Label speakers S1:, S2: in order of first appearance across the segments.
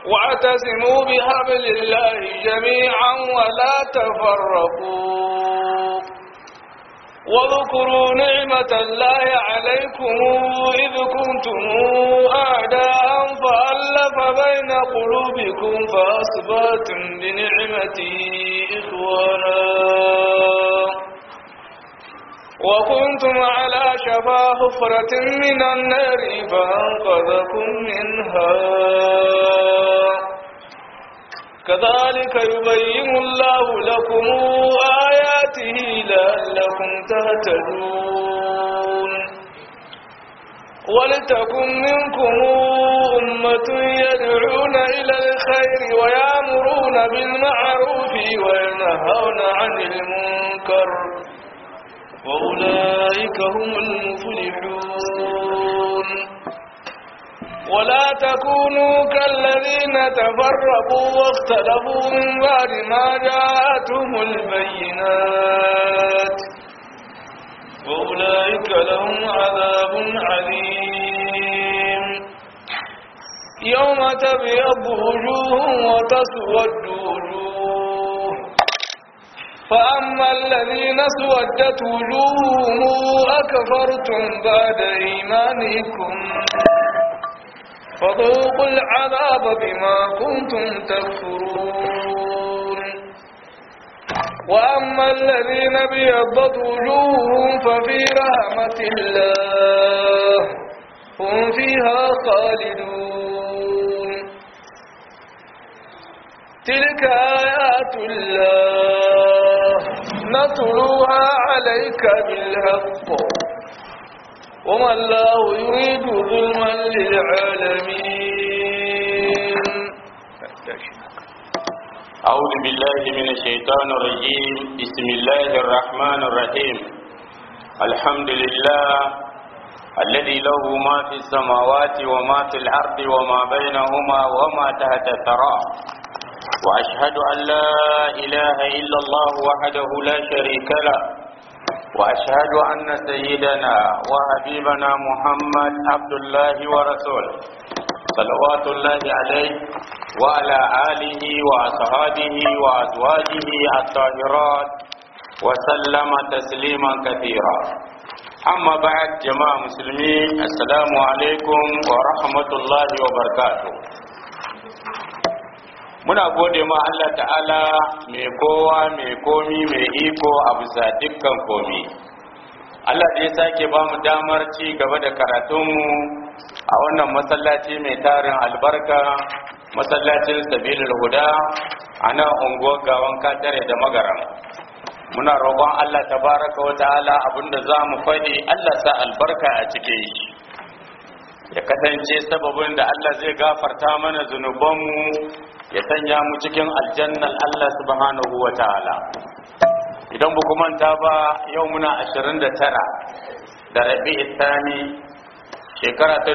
S1: واعتصموا بحبل الله جميعا ولا تفرقوا واذكروا نعمة الله عليكم إذ كنتم أعداء فألف بين قلوبكم فأصبحتم بنعمته إخوانا وكنتم على شفا حفرة من النار فأنقذكم منها كذلك يبين الله لكم آياته لعلكم تهتدون ولتكن منكم أمة يدعون إلى الخير ويأمرون بالمعروف وينهون عن المنكر وأولئك هم المفلحون ولا تكونوا كالذين تفرقوا واختلفوا من بعد ما جاءتهم البينات وأولئك لهم عذاب عليم يوم تبيض وجوه وتسود وجوه فأما الذين اسودت وجوههم أكفرتم بعد إيمانكم فذوقوا العذاب بما كنتم تكفرون وأما الذين بيضت وجوههم ففي رحمة الله هم فيها خالدون تلك آيات الله نتلوها عليك بالحق وما الله يريد ظلما للعالمين
S2: أعوذ بالله من الشيطان الرجيم بسم الله الرحمن الرحيم الحمد لله الذي له ما في السماوات وما في الأرض وما بينهما وما تحت الثرى وأشهد أن لا إله إلا الله وحده لا شريك له وأشهد أن سيدنا وحبيبنا محمد عبد الله ورسوله صلوات الله عليه وعلى آله وأصحابه وأزواجه الطاهرات وسلم تسليما كثيرا أما بعد جماعة مسلمين السلام عليكم ورحمة الله وبركاته muna gode ma Allah ta'ala mai kowa mai komi mai iko a bisa dukkan komi Allah da ya sake ba mu damar ci gaba da karatunmu a wannan masallaci mai tarin albarka masallacin sabilul huda a nan unguwar gawan katare da magaram muna roƙon Allah tabaraka wa ta'ala abinda za mu faɗi Allah sa albarka a cikin shi ya kasance sababin da Allah zai gafarta mana zunubanmu ya sanya mu cikin aljannan Allah subhanahu wa ta'ala idan ba ku manta ba yau muna 29 da rabi isani shekara ta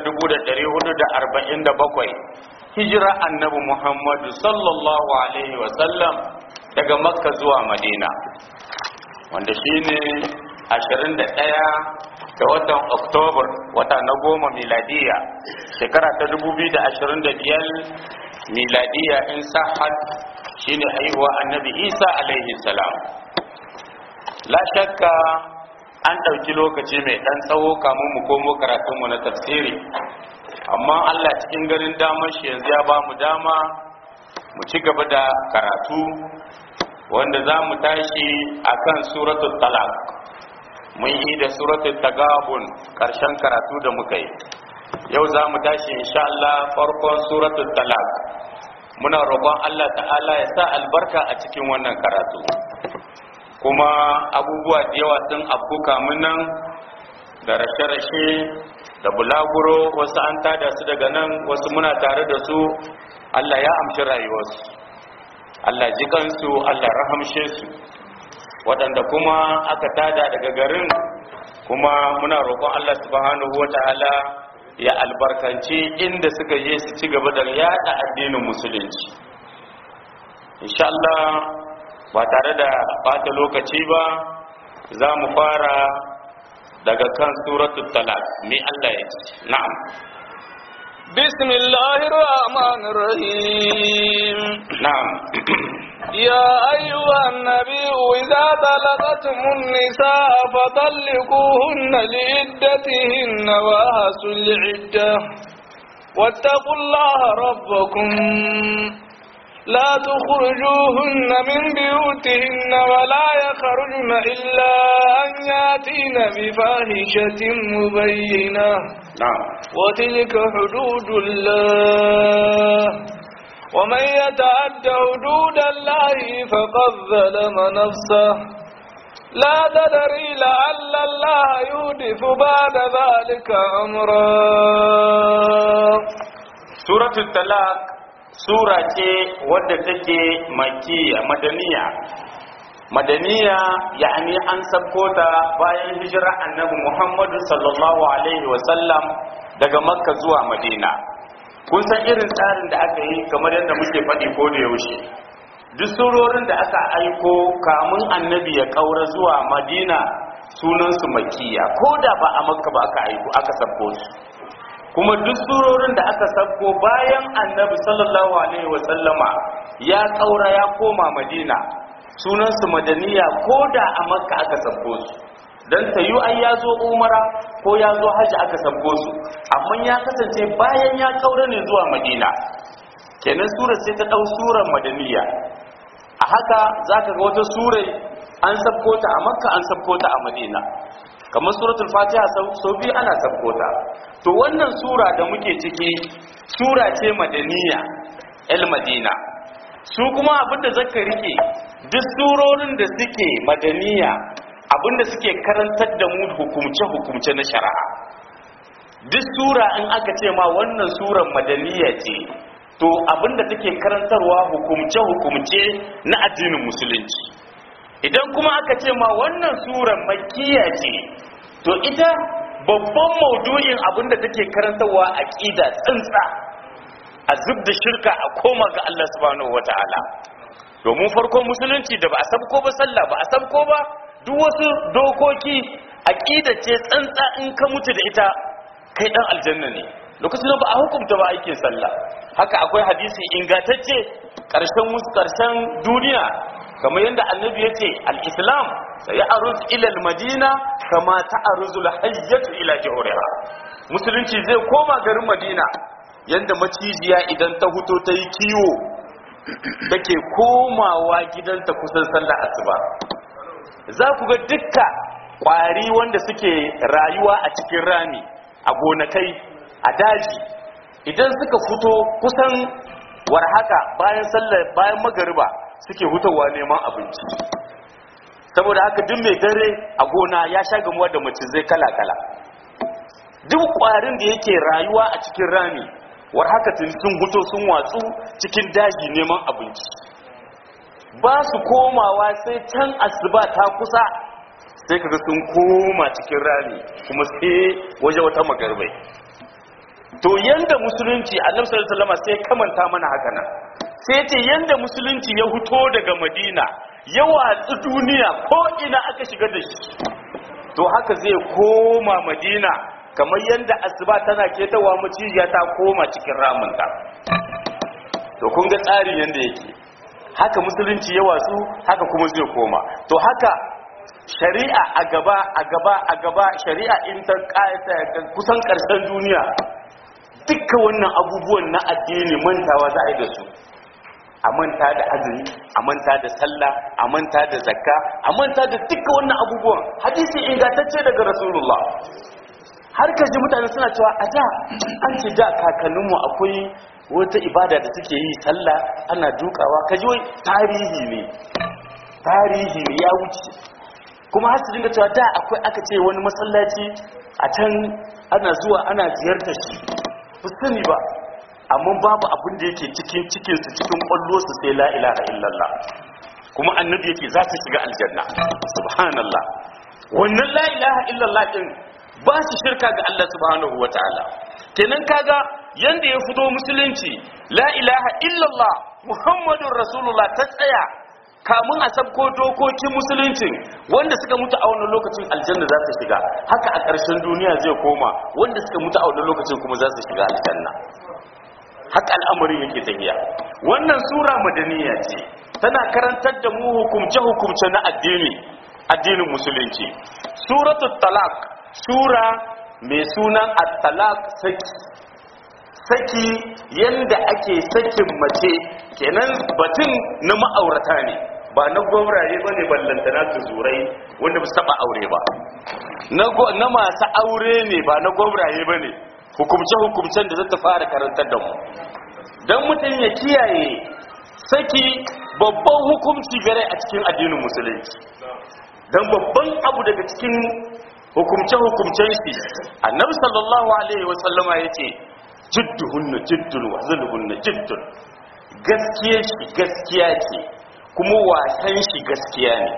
S2: 1447 hijira annabi Muhammadu sallallahu alaihi wasallam daga makka zuwa madina wanda shine 21 da watan oktobar wata na goma miladiya shekara ta 2025 miladiya in sahad shine haihuwa annabi isa alaihi salam la shakka an ɗauki lokaci mai ɗan tsawo kamun mu komo karatunmu na tafsiri amma allah cikin garin damar shi yanzu ya ba mu dama mu ci gaba da karatu wanda za mu tashi akan suratul talaq mun yi da suratul tagabun ƙarshen karatu da muka yi yau za mu tashi insha Allah farkon suratul talaq muna roƙon Allah ta'ala ya sa albarka a cikin wannan karatu kuma abubuwa da yawa sun afkuka nan da rashe-rashe da bulaguro wasu an tada su daga nan wasu muna tare da su Allah ya amshi rayuwarsu Allah ji kansu Allah rahamshe su waɗanda kuma aka tada daga garin kuma muna roƙon Allah subhanahu wata'ala ya albarkanci inda suka je su ci gaba da yada addinin musulunci insha Allah ba tare da bata lokaci ba za mu fara daga kan suratul talaq mai Allah ya ce na'am
S1: بسم الله الرحمن الرحيم
S2: na'am
S1: يا أيها النبي إذا طلقتم النساء فطلقوهن لعدتهن وأحسوا العدة واتقوا الله ربكم لا تخرجوهن من بيوتهن ولا يخرجن إلا أن ياتين بفاحشة مبينة
S2: na'am
S1: وتلك حدود الله ومن يتعد حدود الله فقد ظلم نفسه لا تدري لعل الله يحدث بعد ذلك أمرا
S2: suratul talaq sura ce wadda take makiya madaniya madaniya yani an sabko ta bayan hijira annabi muhammadu sallallahu alaihi wasallam daga makka zuwa madina kun san irin tsarin da aka yi kamar yadda muke faɗi ko da yaushe duk surorin da aka aiko kamun annabi ya kaura zuwa madina sunansu makiya ko da ba a makka ba aka aiko aka sabko su kuma duk surorin da aka sabko bayan annabi sallallahu alaihi wasallama ya kaura ya koma madina sunansu madaniya ko da a makka aka sabko su don ta yi ai ya zo umara ko ya zo hajji aka sabko su amma ya kasance bayan ya kaura ne zuwa madina kenan surar sai ta ɗau surar madaniya a haka za ka ga wata surai an sabko ta a makka an sabko ta a madina kamar suratul fatiha sau biyu ana sabko ta to wannan sura da muke ciki sura ce madaniya el madina su kuma abinda zaka rike duk surorin da suke madaniya abinda suke karantar da mu hukumce hukumce na shari'a duk sura in aka ce ma wannan suran madaniya ce to abinda take karantarwa hukumce hukumce na addinin musulunci idan kuma aka ce ma wannan suran makkiya ce to ita babban maudu'in abinda take karantarwa aqida tsintsa a zub da shirka a koma ga Allah subhanahu wataala domin farkon musulunci da ba a sabko ba sallah ba a sabko ba duk wasu dokoki aqida ce tsantsa in ka mutu da ita kai dan aljanna ne lokacin da ba a hukunta ba aikin sallah haka akwai hadisi ingantacce karshen mus karshen duniya kamar yadda annabi ya ce al-islam sai aruz ila al-madina kama ta'aruzu al-hayyatu ila jawriha musulunci zai koma garin madina yanda macijiya idan ta huto ta yi kiwo take komawa gidanta kusan sallar asuba za ku ga dukka kwari wanda suke rayuwa a cikin rami a gonakai a daji idan suka fito kusan warhaka bayan sallar bayan magariba suke hutawa neman abinci saboda haka duk mai dare a gona ya sha gamuwa da macizai kala-kala duk kwarin da yake rayuwa a cikin rami war haka tun sun huto sun watsu cikin daji neman abinci ba su komawa sai can asuba ta kusa sai kaga sun koma cikin rami kuma sai waje wata magarbai to yanda musulunci annabi sallallahu alaihi wasallam sai kamanta mana haka nan sai ce yanda musulunci ya huto daga madina ya watsu duniya ko ina aka shiga da shi to haka zai koma madina kamar yanda asuba tana ketawa macijiya ta koma cikin ramunta to kun ga tsarin yanda yake haka musulunci ya watsu haka kuma zai koma to haka shari'a a gaba a gaba a gaba shari'a in ta kusan karshen duniya dukkan wannan abubuwan na addini mantawa za a yi da su a manta da azumi a manta da sallah a manta da zakka a manta da dukkan wannan abubuwan hadisi ingantacce daga rasulullah har ka ji mutane suna cewa a da an ce da kakanninmu akwai wata ibada da suke yi sallah ana dukawa ka ji wai tarihi ne tarihi ne ya wuce kuma har su dinga cewa da akwai aka ce wani masallaci a can ana zuwa ana ziyartar shi ba sani ba amma babu abin da yake cikin cikinsu cikin kwallo su sai la ilaha illallah kuma annabi yake za su shiga aljanna subhanallah wannan la ilaha illallah din ba shi shirka ga Allah subhanahu wataala kenan kaga yanda ya fito musulunci la ilaha illallah muhammadur rasulullah ta tsaya kamun a sabko dokokin musulunci wanda suka mutu a wannan lokacin aljanna za su shiga haka a ƙarshen duniya zai koma wanda suka mutu a wannan lokacin kuma za su shiga aljanna haka al'amarin yake tafiya wannan sura madaniya ce tana karantar da mu hukumce-hukumce na addini addinin musulunci suratul talaq sura mai sunan at-talaq saki saki yanda ake sakin mace kenan batun na ma'aurata ne ba na gwamrare ba ne ballantana su zurai wanda ba su taba aure ba na masu aure ne ba na gwamrare ba ne hukumce-hukumcen da zata fara karantar da mu don mutum ya kiyaye saki babban hukumci gare a cikin addinin musulunci don babban abu daga cikin hukumce-hukumcen shi annabi sallallahu alaihi wasallama ya ce jidduhunna jiddun wa zulhunna jiddun gaskiya shi gaskiya ce kuma wasan shi gaskiya ne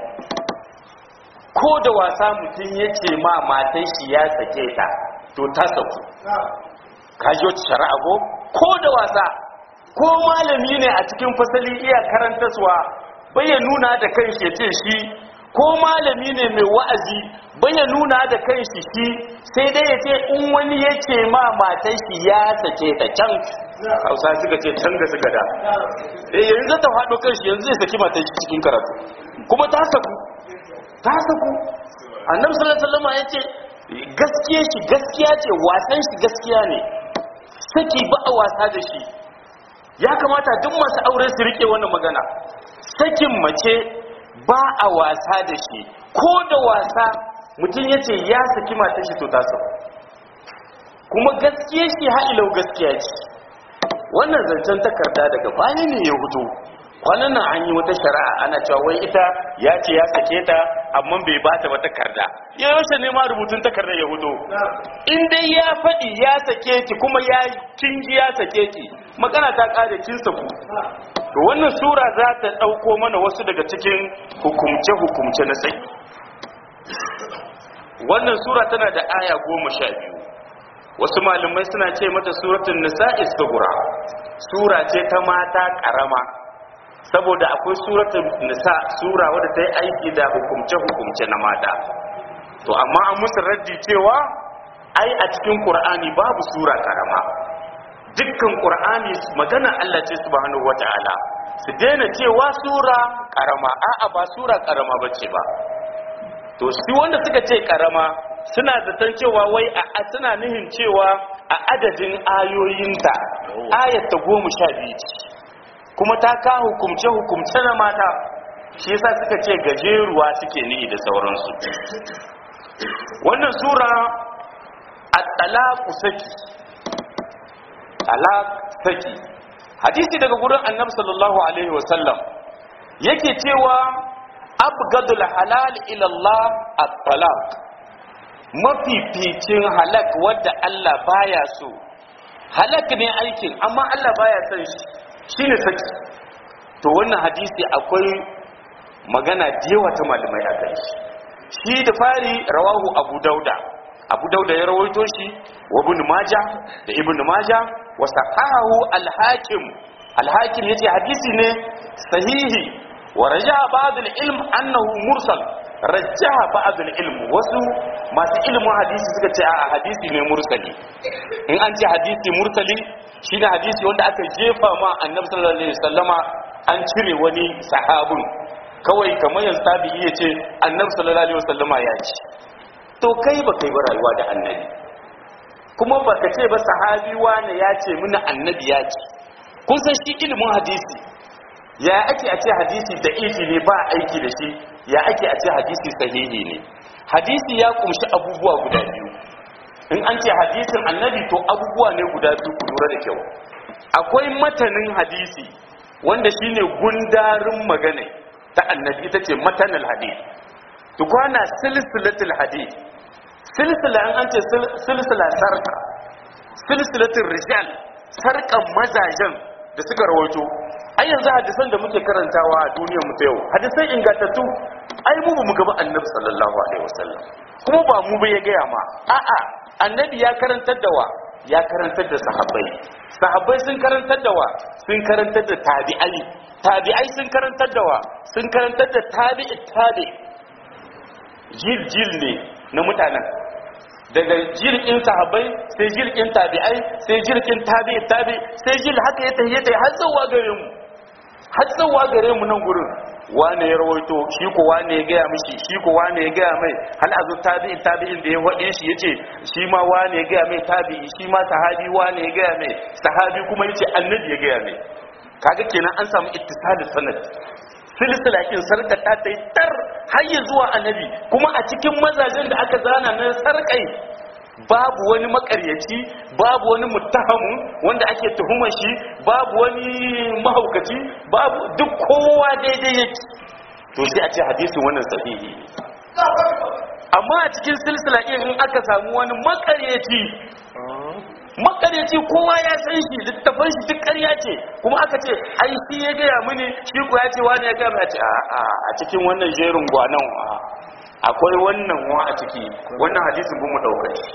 S2: ko da wasa mutum ya ce ma matan shi ya sake ta to ta sauku kaji wata shari'a ko ko da wasa ko malami ne a cikin fasali iya karantaswa bai ya nuna da kanshi ya ce shi ko malami ne mai wa'azi bai ya nuna da kanshi shi sai dai ya ce in wani ya ce ma matan shi ya sake ta can hausa suka ce can ga suka da eh yanzu ta faɗo kanshi yanzu zai saki matan shi cikin karatu kuma ta saku ta saku annabi sallallahu alaihi wasallam ya ce gaskiya shi gaskiya ce wasan shi gaskiya ne saki ba a wasa da shi ya kamata duk masu aure su rike wannan magana sakin mace ba a wasa da shi ko da wasa mutum ya ce ya saki mata shi to ta sau kuma gaskiya shi ha'ilau gaskiya ce wannan zancen takarda daga bani ne ya hutu kwanan nan an yi wata shari'a ana cewa wai ita ya ce ya sake ta amma bai ba ta wata takarda ya yaushe ne ma rubutun takardar ya hutu in dai ya faɗi ya sake ki kuma ya kingi ya sake ki magana ta ƙare kin saku to wannan sura za ta ɗauko mana wasu daga cikin hukumce-hukumce na sai wannan sura tana da aya goma sha biyu wasu malamai suna ce mata suratun nisa'i sugura sura ce ta mata ƙarama saboda akwai suratun nisa sura wadda ta yi aiki da hukumce-hukumce na mata to amma an musu raddi cewa ai a cikin ƙur'ani babu sura ƙarama dukkan ƙur'ani magana Allah ce subhanahu wata'ala su daina cewa sura ƙarama a'a ba sura ƙarama bace ba to shi wanda suka ce ƙarama suna zaton cewa wai a suna nihin cewa a adadin ayoyinta ayat ta goma sha biyu ce kuma ta ka hukumce hukumce na mata shi yasa suka ce gajeruwa suke nihi da sauransu wannan sura at-talaqu saki talaq saki hadisi daga gurin annabi sallallahu alaihi wasallam yake cewa abgadul halal ila Allah at-talaq mafificin halak wadda Allah baya so halak ne aikin amma Allah baya son shi shine saki to wannan hadisi akwai magana da yawa ta malamai a kai shi da fari rawahu abu dauda abu dauda ya rawaito shi wa ibn majah da ibn majah wa sahahu al-hakim al-hakim yace hadisi ne sahihi wa raja'a ba'd al-ilm annahu mursal raja'a ba'd al-ilm wasu masu ilimin hadisi suka ce a hadisi ne mursali in an ce hadisi mursali shine hadisi wanda aka jefa ma annabi sallallahu alaihi wasallama an cire wani sahabin kawai kamar yanzu tabi'i ya ce annabi sallallahu alaihi wasallama ya ce to kai ba kai ba rayuwa da annabi kuma ba ka ce ba sahabi wani ya ce mini annabi ya ce kun san shi ilimin hadisi ya ake a ce hadisi da ifi ne ba aiki da shi ya ake a ce hadisi sahihi ne hadisi ya kumshi abubuwa guda biyu in an ce hadisin annabi to abubuwa ne guda biyu ku lura da kyau akwai matanin hadisi wanda shine gundarin magana ta annabi ita ce matanal hadith tukwana silsilatul hadith silsila an ce silsila sarka silsilatul rijal sarkan mazajen da suka rawaito ai yanzu hadisan da muke karantawa a duniyar mu ta yau hadisan ingantattu ai mu mu gaba annabi sallallahu alaihi wasallam kuma ba mu ba ya gaya ma a'a annabi ya karantar da wa ya karantar da sahabbai sahabbai sun karantar da wa sun karantar da tabi'ai tabi'ai sun karantar da wa sun karantar da tabi'i tabi jil jil ne na mutanen daga jirgin sahabbai sai jirgin tabi'ai sai jirgin tabi'i tabi sai jil haka ya tafiye ta har zuwa gare mu har zuwa gare mu nan gurin wane ya rawaito shi ko wane ya gaya mishi shi ko wane ya gaya mai hal azu tabi'in tabi'in da ya faɗe shi yace shi ma wane ya gaya mai tabi'i shi ma sahabi wane ya gaya mai sahabi kuma yace annabi ya gaya mai kaga kenan an samu ittisali sanad silsila kin sarkata ta yi tar har ya zuwa annabi kuma a cikin mazajen da aka zana na sarkai babu wani makaryaci babu wani muttahamu wanda ake tuhumar shi babu wani mahaukaci babu duk kowa daidai yake to sai a ce hadisin wannan sahihi amma a cikin silsila ɗin in aka samu wani makaryaci makaryaci kowa ya san shi littafan shi duk ƙarya ce kuma aka ce ai shi ya gaya mini shi ko ya ce wani ya gaya mai a ce a cikin wannan jerin gwanan akwai wannan wa a ciki wannan hadisin bin mu daukar shi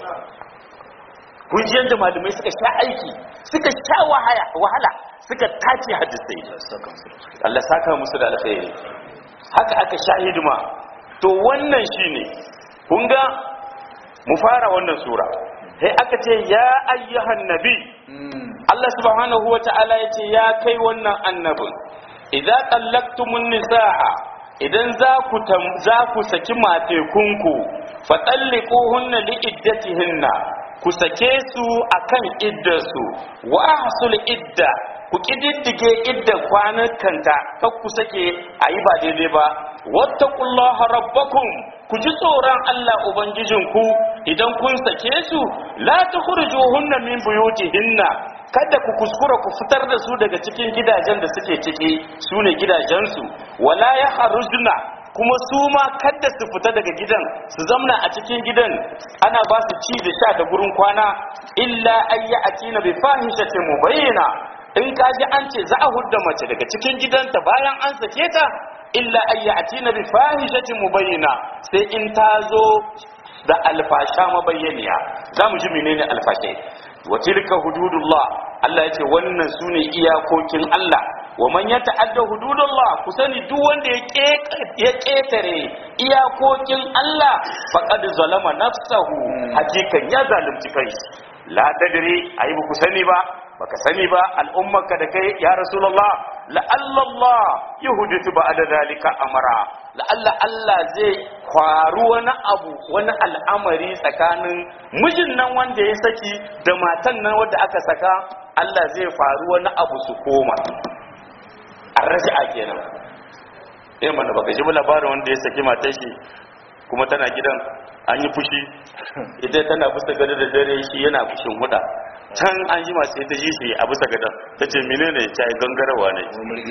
S2: kun ji yadda malamai suka sha aiki suka sha wahala suka tace hadisai Allah saka musu da alkhairi haka aka sha hidima to wannan shine kun ga mu fara wannan sura sai aka ce ya ayyuhan nabi Allah subhanahu wata'ala ya ce ya kai wannan annabin idza tallaqtumun nisaa idan za ku za ku saki matekunku fa talliquhunna li iddatihinna ku sake su akan iddarsu wa ahsul idda ku kididdige idda kwanakanta kar ku sake ayi ba daidai ba wattaqullaha rabbakum ku ji tsoron Allah ubangijinku idan kun sake su la tukhrijuhunna min buyutihinna kada ku kuskura ku fitar da su daga cikin gidajen da suke ciki su ne gidajensu wala ya harujna kuma su ma kada su fita daga gidan su zamna a cikin gidan ana ba su ci da sha da gurin kwana illa ayya atina bi fahishatin mubayyana in ka ji an ce za a hudda mace daga cikin gidanta bayan an sake ta illa ayya atina bi fahishatin mubayyana sai in ta zo da alfasha mabayyaniya za mu ji menene alfashe wa tilka hududullah Allah yace wannan sune iyakokin Allah wa man yata'adda hududullah ku sani duk wanda ya ketare iyakokin Allah faqad zalama nafsahu hakikan ya zalunci kai la tadri ayi ku sani ba baka sani ba al'ummarka da kai ya rasulullah la'alla Allah yuhdithu ba'da zalika amara la'alla Allah zai kwaru wani abu wani al'amari tsakanin mijin nan wanda ya saki da matan nan wanda aka saka Allah zai faru wani abu su koma an rashi'a kenan eh mana baka ji labarin wanda ya saki matar shi kuma tana gidan an yi fushi ita tana bisa gado da dare shi yana fushin huda can an ji masu ita ji shi a bisa gadon ta ce mine ne ta yi gangarawa ne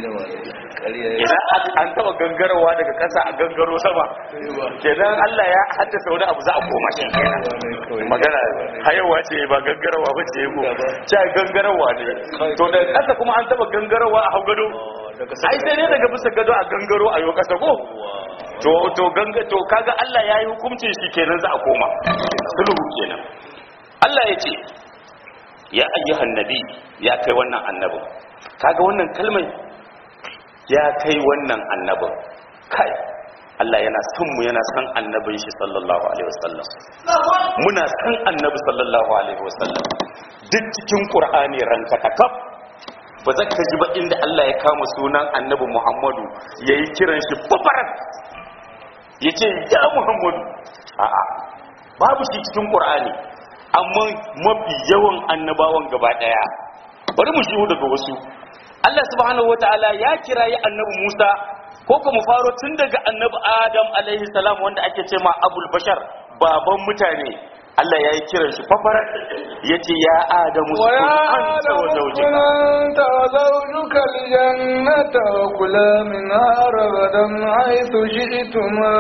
S2: idan an taba gangarawa daga kasa a gangaro sama kenan allah ya haddasa wani abu za a koma shi kenan magana hayawa ce ba gangarawa ba ce ko ta yi gangarawa ne to daga kasa kuma an taba gangarawa a hau gado ai sai ne daga bisa gado a gangaro a yau kasa ko to to ganga to kaga Allah yayi hukuncin shi kenan za a koma sulhu kenan Allah ya ce ya ayyuhan nabi ya kai wannan annabin kaga wannan kalmai ya kai wannan annabin kai Allah yana son mu yana son annabin shi sallallahu alaihi wasallam muna son annabi sallallahu alaihi wasallam duk cikin qur'ani ranka takab ba za ka ji ba inda Allah ya kama sunan annabi Muhammadu yayi kiran shi babarat yace ya Muhammadu a'a babu shi cikin qur'ani amma mafi yawan annabawan gaba daya bari mu shigo daga wasu Allah subhanahu wataala ya kirayi annabi Musa ko kuma faro tun daga annabi Adam alaihi salam wanda ake ce ma Abul Bashar baban mutane Allah ya yi kiran shi fafarar ya ce ya Adamu su anta wa zaujika
S1: أنت وزوجك الجنة وكلا منها رغدا حيث شئتما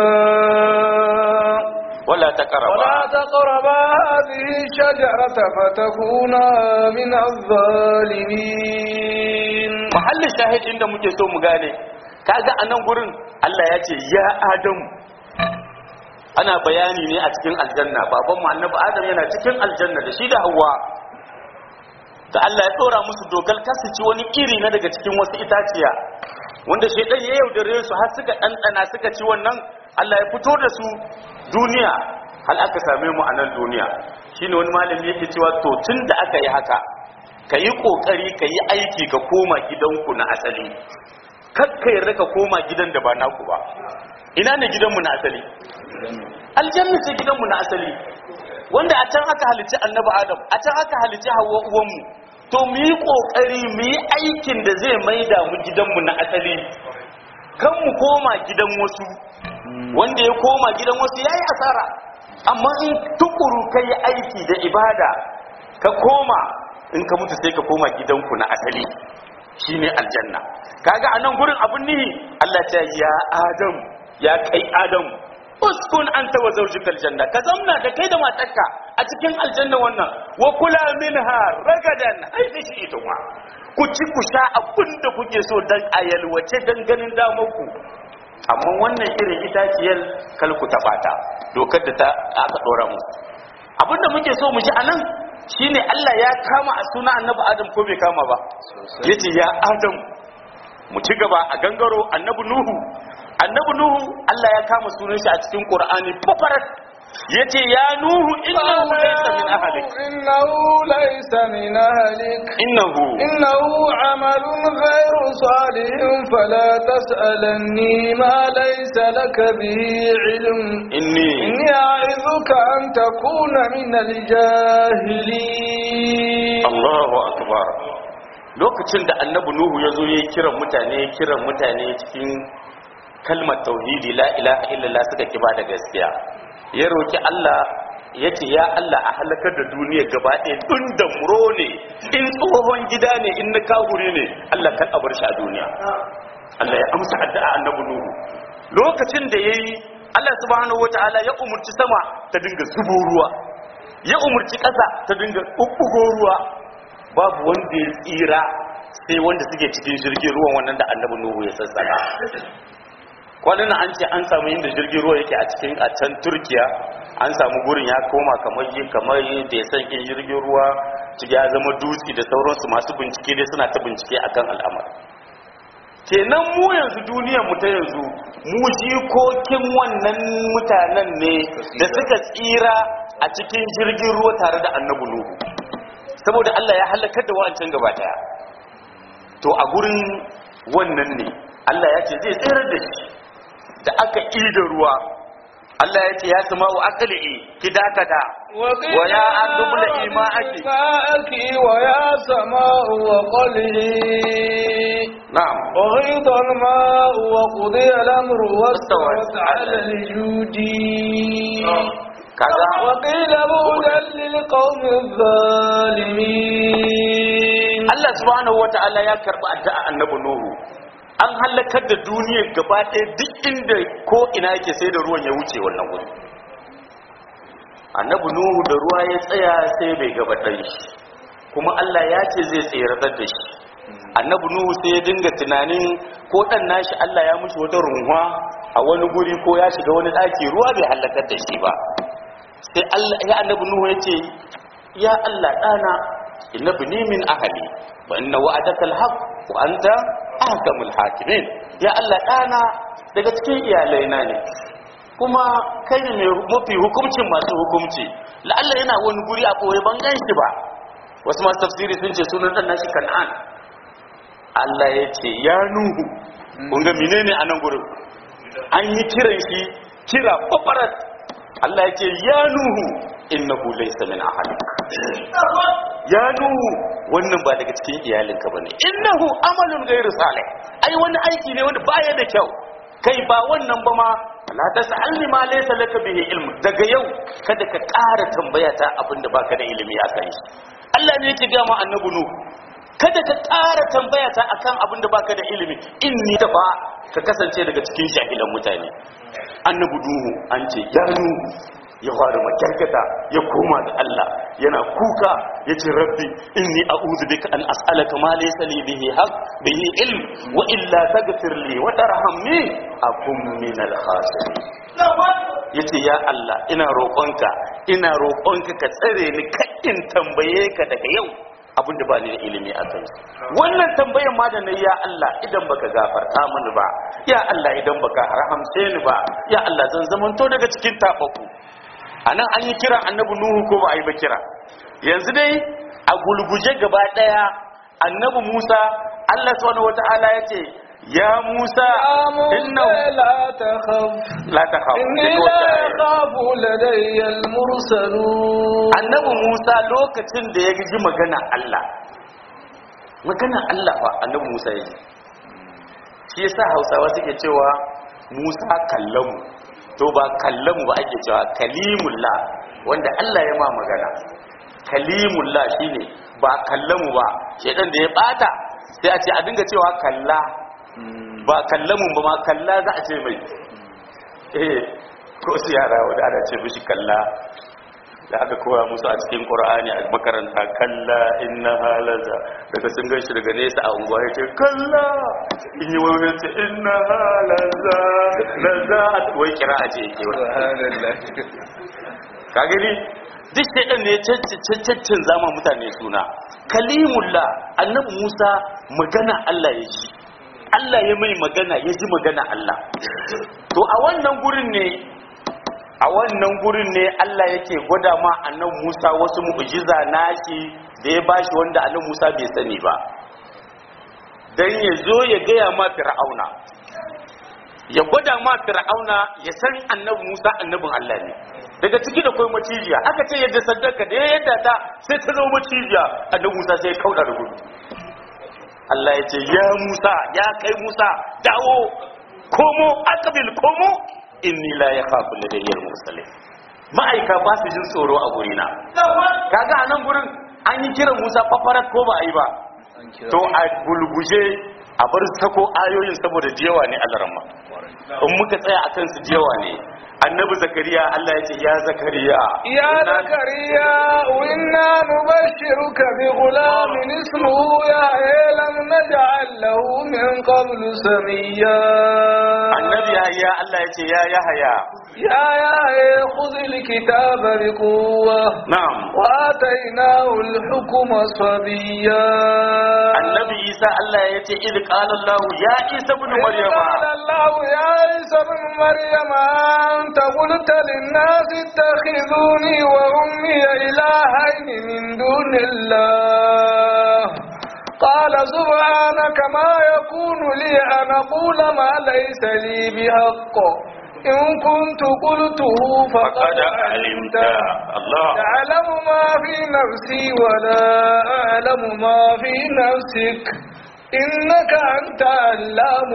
S2: wala taqraba
S1: ولا تقربا هذه الشجرة فتكونا من الظالمين
S2: mahallin shahid inda muke so mu gane kaga anan gurin Allah ya ce ya Adamu ana bayani ne a cikin aljanna baban mu annabi Adam yana cikin aljanna da shi da Hawwa da Allah ya dora musu dokar kasu ci wani iri na daga cikin wasu itaciya wanda shaidan ya yaudare su har suka ɗanɗana suka ci wannan Allah ya fito da su duniya hal aka same mu a nan duniya shine wani malami yake cewa to tun da aka yi haka ka yi ƙoƙari ka yi aiki ka koma gidanku na asali kakka yarda ka koma gidan da ba naku ba ina ne gidanmu na asali aljanna ce gidanmu na asali wanda a can aka halicci annabi adam a can aka halicci hawa uwanmu to mu yi kokari mu yi aikin da zai maida mu gidanmu na asali kan mu koma gidan wasu wanda ya koma gidan wasu ya yi asara amma in tukuru ka yi aiki da ibada ka koma in ka mutu sai ka koma gidanku na asali shine aljanna kaga a nan gurin abun nihi Allah ta ya adam ya kai adam uskun anta wa zawjuka aljanna ka zamna da kai da matarka a cikin aljanna wannan wa kula minha ragadan haifi shi ita ma ku ci ku sha abin da kuke so dan ayalwace dan ganin damarku amma wannan irin itaciyar kal ku taɓa ta dokar da ta aka dora mu abin da muke so mu ji anan shine Allah ya kama a suna annabi Adam ko bai kama ba yace ya Adam mu ci gaba a gangaro annabi Nuhu annabi Nuhu Allah ya kama sunan shi a cikin Qur'ani fafarat yace ya Nuhu innahu laysa min ahlik
S1: إنه ليس من أهلك
S2: innahu
S1: إنه عمل غير صالح فلا تسألني ما ليس لك به علم
S2: inni
S1: إني أعظك أن تكون من الجاهلين
S2: Allahu akbar lokacin da annabi Nuhu ya zo ya kiran mutane ya kiran mutane cikin kalmar tauhidi la ilaha illallah suka kiba da gaskiya ya roki Allah ya ce ya Allah a halakar da duniya gaba ɗaya tun da muro ne in tsohon gida ne in na kahuri ne Allah kan abar shi a duniya Allah ya amsa addu'a annabi Nuhu lokacin da yayi Allah subhanahu wataala ya umurci sama ta dinga zubo ruwa ya umurci ƙasa ta dinga ɓuɓɓugo ruwa babu wanda ya tsira sai wanda suke cikin jirgin ruwan wannan da annabi nuhu ya sassaka kwanan nan an ce an samu inda jirgin ruwa yake a cikin a can turkiya an samu gurin ya koma kamar yi kamar da ya san jirgin ruwa ciki ya zama dutse da sauransu masu bincike dai suna ta bincike akan al'amari kenan mu yanzu duniyar mu ta yanzu mu jikokin wannan mutanen ne da suka tsira a cikin jirgin ruwa tare da annabi nuhu saboda Allah ya halakar da wancan gaba daya to a gurin wannan ne Allah ya ce zai tsirar da shi da aka ida ruwa Allah ya ce ya sama wa akali ki dakata wa ya adubla ima'aki
S1: ماءك ويا سماء وقله
S2: na'am
S1: وغيض الماء وقضي الأمر واستوت
S2: واستوت
S1: على الجود
S2: kaga
S1: وقيل بعدا للقوم الظالمين
S2: Allah subhanahu wata'ala ya karbi addu'a annabi Nuhu an halakar da duniyar gaba ɗaya duk inda ko ina yake sai da ruwan ya wuce wannan wuri annabi Nuhu da ruwa ya tsaya sai bai gaba ɗan shi kuma Allah ya ce zai tseratar da shi annabi Nuhu sai ya dinga tunanin ko ɗan nashi Allah ya mushi wata runwa a wani guri ko ya shiga wani ɗaki ruwa bai halakar da shi ba sai Allah ya annabi Nuhu ya ce ya Allah ɗana inna bini min ahli wa inna wa'adaka alhaq wa anta ahkamul hakimin ya Allah ɗana daga cikin iyalaina ne kuma kai ne mai mafi hukuncin masu hukunci la'alla yana wani guri a ɓoye ban gan shi ba wasu masu tafsiri sun ce sunan ɗan nashi kan'an Allah ya ce ya nuhu kun ga menene a nan gurin an yi kiran shi kira babarat Allah ya ce ya nuhu innahu laysa min ahlik ya nuhu wannan ba daga cikin iyalinka bane innahu amalun ghairu salih ai wani aiki ne wanda baya da kyau kai ba wannan ba ma la tas'alni ma laysa laka bihi ilm daga yau kada ka ƙara tambaya ta abinda baka da ilimi a kai Allah ne yake ga mu annabi nuhu kada ka ƙara tambaya ta akan abinda baka da ilimi inni da ba ka kasance daga cikin jahilan mutane annabi nuhu an ce ya nuhu ya fara makyarkata ya koma ga Allah yana kuka ya ce rabbi inni a'udhu bika an as'alaka ma laysa li bihi haqq bihi ilm wa illa taghfir li wa tarhamni akun min al khasirin yace ya Allah ina roƙonka ina roƙonka ka tsare ni kaddin tambaye ka daga yau abin da ba ni da ilimi a kai wannan tambayan ma da na ya Allah idan baka gafarta mini ba ya Allah idan baka rahamce ni ba ya Allah zan zamanto daga cikin tafaku anan an yi kira annabi nuhu ko ba a yi ba kira yanzu dai a gulguje gaba daya annabi Musa Allah subhanahu wataala ya ce ya Musa
S1: يا موسى
S2: innahu
S1: لا تخف
S2: la takhaf
S1: إني لا يخاف لدي المرسلون
S2: annabi Musa lokacin da ya ji magana Allah magana Allah fa annabi Musa ya ji shi yasa Hausawa suke cewa Musa kallamu to ba kallamu ba ake cewa kalimullah wanda Allah ya ma magana kalimullah shine ba kallamu ba shedan da ya bata sai a ce a dinga cewa kalla ba kallamun ba ma kalla za a ce mai eh ko su yara wanda ana ce mishi kalla da aka koya musu a cikin qur'ani a makaranta kalla inna halaza daga sun ganshi daga nesa a unguwa ya ce kalla in yi wani ce inna halaza laza wai kira a ce yake wani
S1: subhanallah
S2: ka gani duk shaidan ne caccin zama mutane suna kalimullah annabi musa magana allah ya ji allah ya mai magana ya ji magana allah to a wannan gurin ne a wannan gurin ne allah yake gwada ma annabi musa wasu mu'jiza nashi da ya bashi wanda annabi musa bai sani ba dan ya zo ya gaya ma fir'auna ya gwada ma fir'auna ya san annabi musa annabin allah ne daga ciki da kai macijiya aka ce yadda saddaka da ya yadda ta sai ta zo macijiya annabi Musa sai ya kauda da gudu Allah ya ce ya Musa ya kai Musa dawo komo akabil komo inni la yakhafu ladayyal mursalin ma'aika ba su jin tsoro a gurina kaga a nan gurin an yi kiran Musa fafarat ko ba a yi ba to a gulguje a bar sako ayoyin saboda jiyawa ne Allah ramma in muka tsaya akan su jiyawa ne annabi zakariya Allah ya ce ya zakariya
S1: يا زكريا إنا نبشرك بغلام اسمه يحيى لم نجعل له من قبل سميا
S2: annabi yahya Allah ya ce ya yahya
S1: يا يحيى خذ الكتاب بقوة
S2: na'am
S1: وآتيناه الحكم صبيا
S2: annabi isa Allah ya ce idh qala Allah ya isa ibn
S1: إذ
S2: maryama
S1: قال الله يا عيسى ابن مريم أنت قلت للناس اتخذوني وأمي إلهين من دون الله قال سبحانك ما يكون لي أن أقول ما ليس لي بحق إن كنت قلته فقد
S2: faqad alimta
S1: علمته
S2: Allah
S1: تعلم ما في نفسي ولا أعلم ما في نفسك إنك أنت علام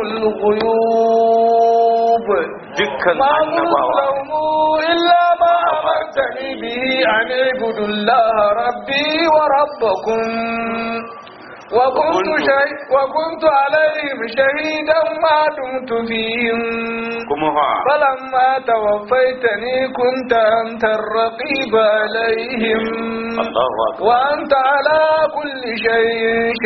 S1: الغيوب
S2: dukkan
S1: ما قلت
S2: annabawa
S1: لهم إلا ما أمرتني به أن اعبدوا الله ربي وربكم وكنت,
S2: وكنت-
S1: شهي وكنت عليهم شهيدا ما دمت فيهم
S2: kuma fa
S1: فلما توفيتني كنت أنت الرقيب عليهم
S2: Allahu akbar
S1: وأنت على كل شيء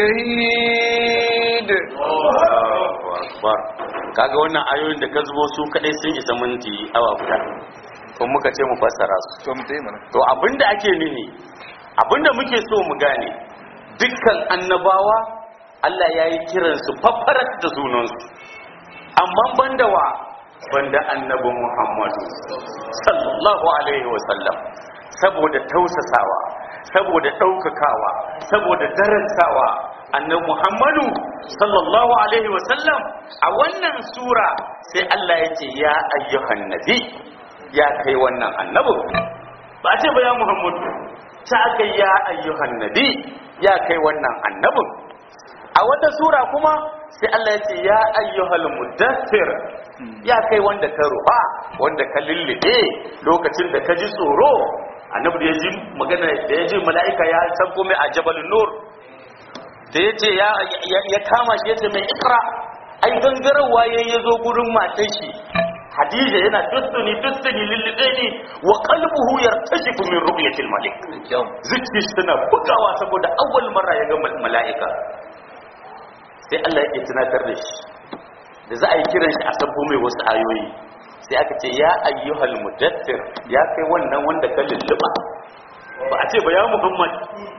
S1: شهيد
S2: Allahu akbar kaga wannan ayoyin da ka zubo su kadai sun isa minti awa guda kuma muka ce mu fassara su to abinda ake nuni abinda muke so mu gane dukkan annabawa Allah ya yi kiransu faffarar da sunansu amma banda wa banda annabi Muhammadu sallallahu alaihi wasallam saboda tausasawa saboda ɗaukakawa saboda darasawa annabi Muhammadu sallallahu alaihi wasallam a wannan sura sai Allah ya ce ya ayyuhan nabi ya kai wannan annabin ba ce ba ya Muhammadu ta aka ya ayyuhan nabi ya kai wannan annabin a wata sura kuma sai Allah ya ce ya ayyuhal mudaththir ya kai wanda ka ruha wanda ka lullube lokacin da ka ji tsoro annabi da ya ji magana da ya ji mala'ika ya san komai a jabalun nur da ya ce ya ya kama shi ya ce mai ikra ai gangararwa ya ya zo gurin matan shi Hadija yana dustuni dustuni lullube ne wa qalbuhu yartashifu min ru'yatil malik zuci suna bugawa saboda awwal marra ya ga mal- mala'ika sai Allah yake tunatar da shi da za a yi kiran shi a sabbo mai wasu ayoyi sai aka ce ya ayyuhal mudaththir ya kai wannan wanda ka lulluba ba a ce ba ya muhammad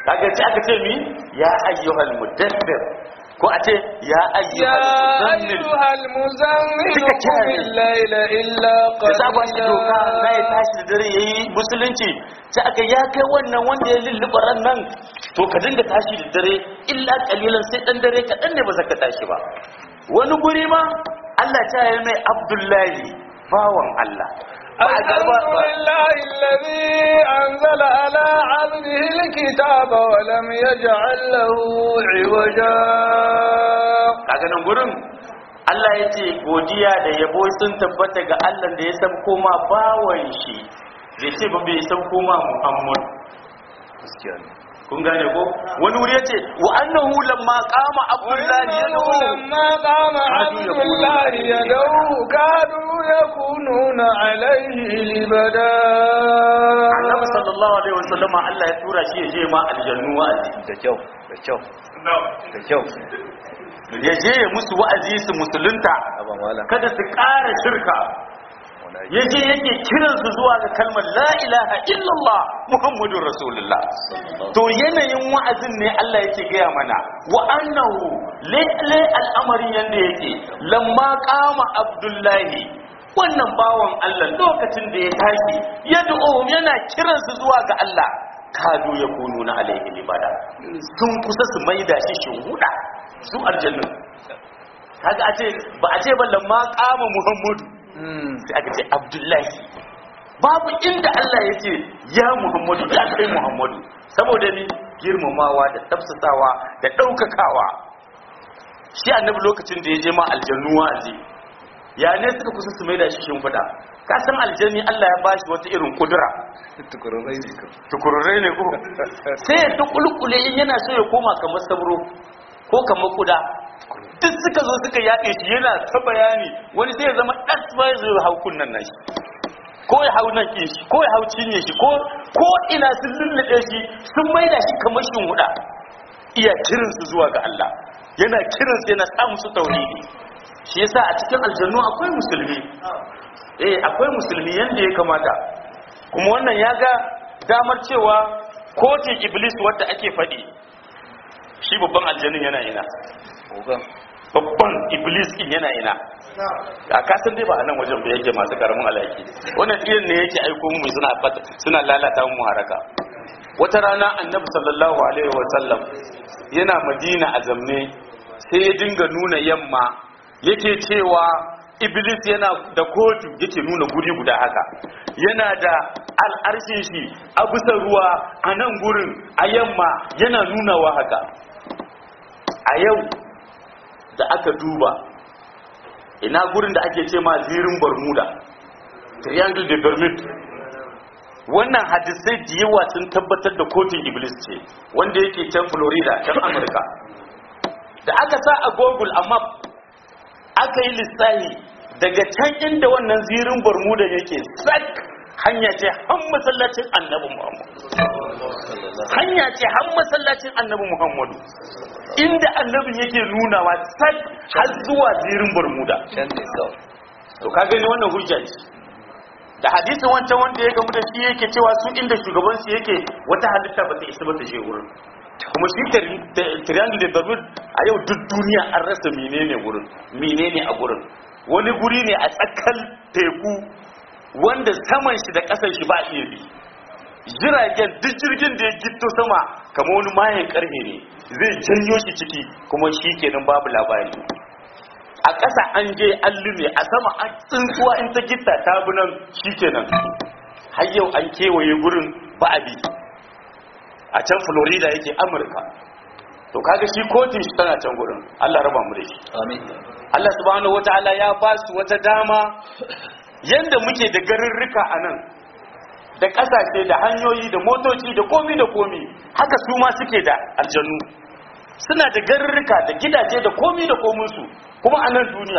S2: kaga ce aka ce mi ya ayyuhal mudaththir ko a ce ya
S1: يا
S2: ayyuhal muzammil
S1: أيها المزمل
S2: Suka
S1: قم
S2: kiyaye.
S1: الليل إلا
S2: da za ba shi doka na ya
S1: قليلا
S2: tashi da dare ya yi musulunci sai aka ya kai wannan wanda ya lulluɓa ran nan to ka dinga tashi da dare illa kalilan sai dan dare kaɗan ne ba za ka tashi ba wani guri ma Allah ta yi mai Abdullahi bawan Allah ba a
S1: الحمد
S2: garba ba
S1: لله الذي أنزل على عبده الكتاب ولم يجعل له عوجا
S2: kaga nan gurin Allah ya ce godiya da yabo sun tabbata ga Allah da ya san koma bawan shi bai ce ba bai san koma Muhammad kun gane ko wani wuri ya ce wa annahu lamma qama abdullahi
S1: وإنه
S2: yad'u
S1: لما قام عبد الله يدعوه كادوا يكونون عليه لبدا
S2: Annabi sallallahu alaihi wasallam Allah ya tura shi ya je ma aljannu wa'azi
S3: da kyau da kyau da kyau
S2: ya je ya musu wa'azi su musulunta
S3: aba mala
S2: kada su ƙara shirka
S3: wallahi
S2: ya je yake kiransu zuwa ga kalmar la ilaha illallah muhammadun rasulullah to yanayin wa'azin ne Allah yake gaya mana wa annahu lalle al'amarin yanda yake lamma qama abdullahi wannan bawan Allah lokacin da ya tashi yad'u yana kiransu zuwa ga Allah kadu ya kunu na alaihi libada sun kusa su maida shi shuhuda su aljannu kaga a ce ba a ce ba lamma qama muhammadu sai aka ce abdullahi babu inda Allah ya ce ya muhammadu ya kai muhammadu saboda ni girmamawa da tafsasawa da ɗaukakawa shi annabi lokacin da ya je ma aljannu wa'azi ya ne suka kusa su mai da shi shimfiɗa ka san aljanni Allah ya bashi wata irin kudura
S3: tukururai ne ka
S2: tukururai ne ko sai ya tukulkule in yana so ya koma kamar sabro ko kamar kuda duk suka zo suka yaɗe shi yana ta bayani wani sai ya zama ɗas ba ya zo ya hau kunnan nashi ko ya hau nan shi ko ya hau cinye shi ko ko ina sun lullube shi sun maida shi kamar huda iya kiransu zuwa ga Allah yana kiransu yana sa musu tauhidi shi yasa a cikin aljannu akwai musulmi eh akwai musulmi yanda ya kamata kuma wannan ya ga damar cewa kotun iblis wadda ake faɗi shi babban aljannin yana ina
S3: ogan
S2: babban iblis din yana ina a kasan dai ba a nan wajen ba yake masu karamin alaki wannan tsirin ne yake aiko mu suna fata suna lalata mu haraka wata rana annabi sallallahu alaihi wa sallam yana madina a zamne sai ya dinga nuna yamma yake cewa iblis yana da kotu yake nuna guri guda haka yana da al'arshin shi a bisa ruwa a nan gurin a yamma yana nunawa haka a yau da aka duba ina gurin da ake ce ma zirin bermuda triangle de bermude wannan hadisai da yawa sun tabbatar da kotun iblis ce wanda yake can florida can amurka da aka sa a google a map aka yi lissahi daga can inda wannan zirin bermuda yake sak hanya ce har masallacin annabi muhammad hanya ce har masallacin annabi muhammadu inda annabin yake nunawa sak har zuwa zirin bermuda
S3: can ne kawai
S2: to ka gani wannan hujja ce da hadisin wancan wanda ya gamu da shi yake cewa su inda shugaban su yake wata halitta ba ta isa ba ta je wurin kuma shi tri- tri- triangle de bermude a yau duk duniya an rasa menene wurin menene a gurin wani guri ne a tsakar teku wanda saman shi da ƙasar shi ba iya bi jiragen duk jirgin da ya gito sama kamar wani mayan karfe ne zai janyo shi ciki kuma shi kenan babu labari a ƙasa an je an lume a sama an tsintuwa in ta gitta ta bi nan shi kenan har yau an kewaye gurin ba a bi a can florida yake amurka to kaga shi kotun shi tana can gurin allah raba mu da shi
S3: amin
S2: allah subhanahu wataala ya ba su wata dama yanda muke da garurruka a nan da ƙasashe da hanyoyi da motoci da komi da komi haka su ma suke da aljannu suna da garurruka da gidaje da komi da kominsu kuma a nan duniya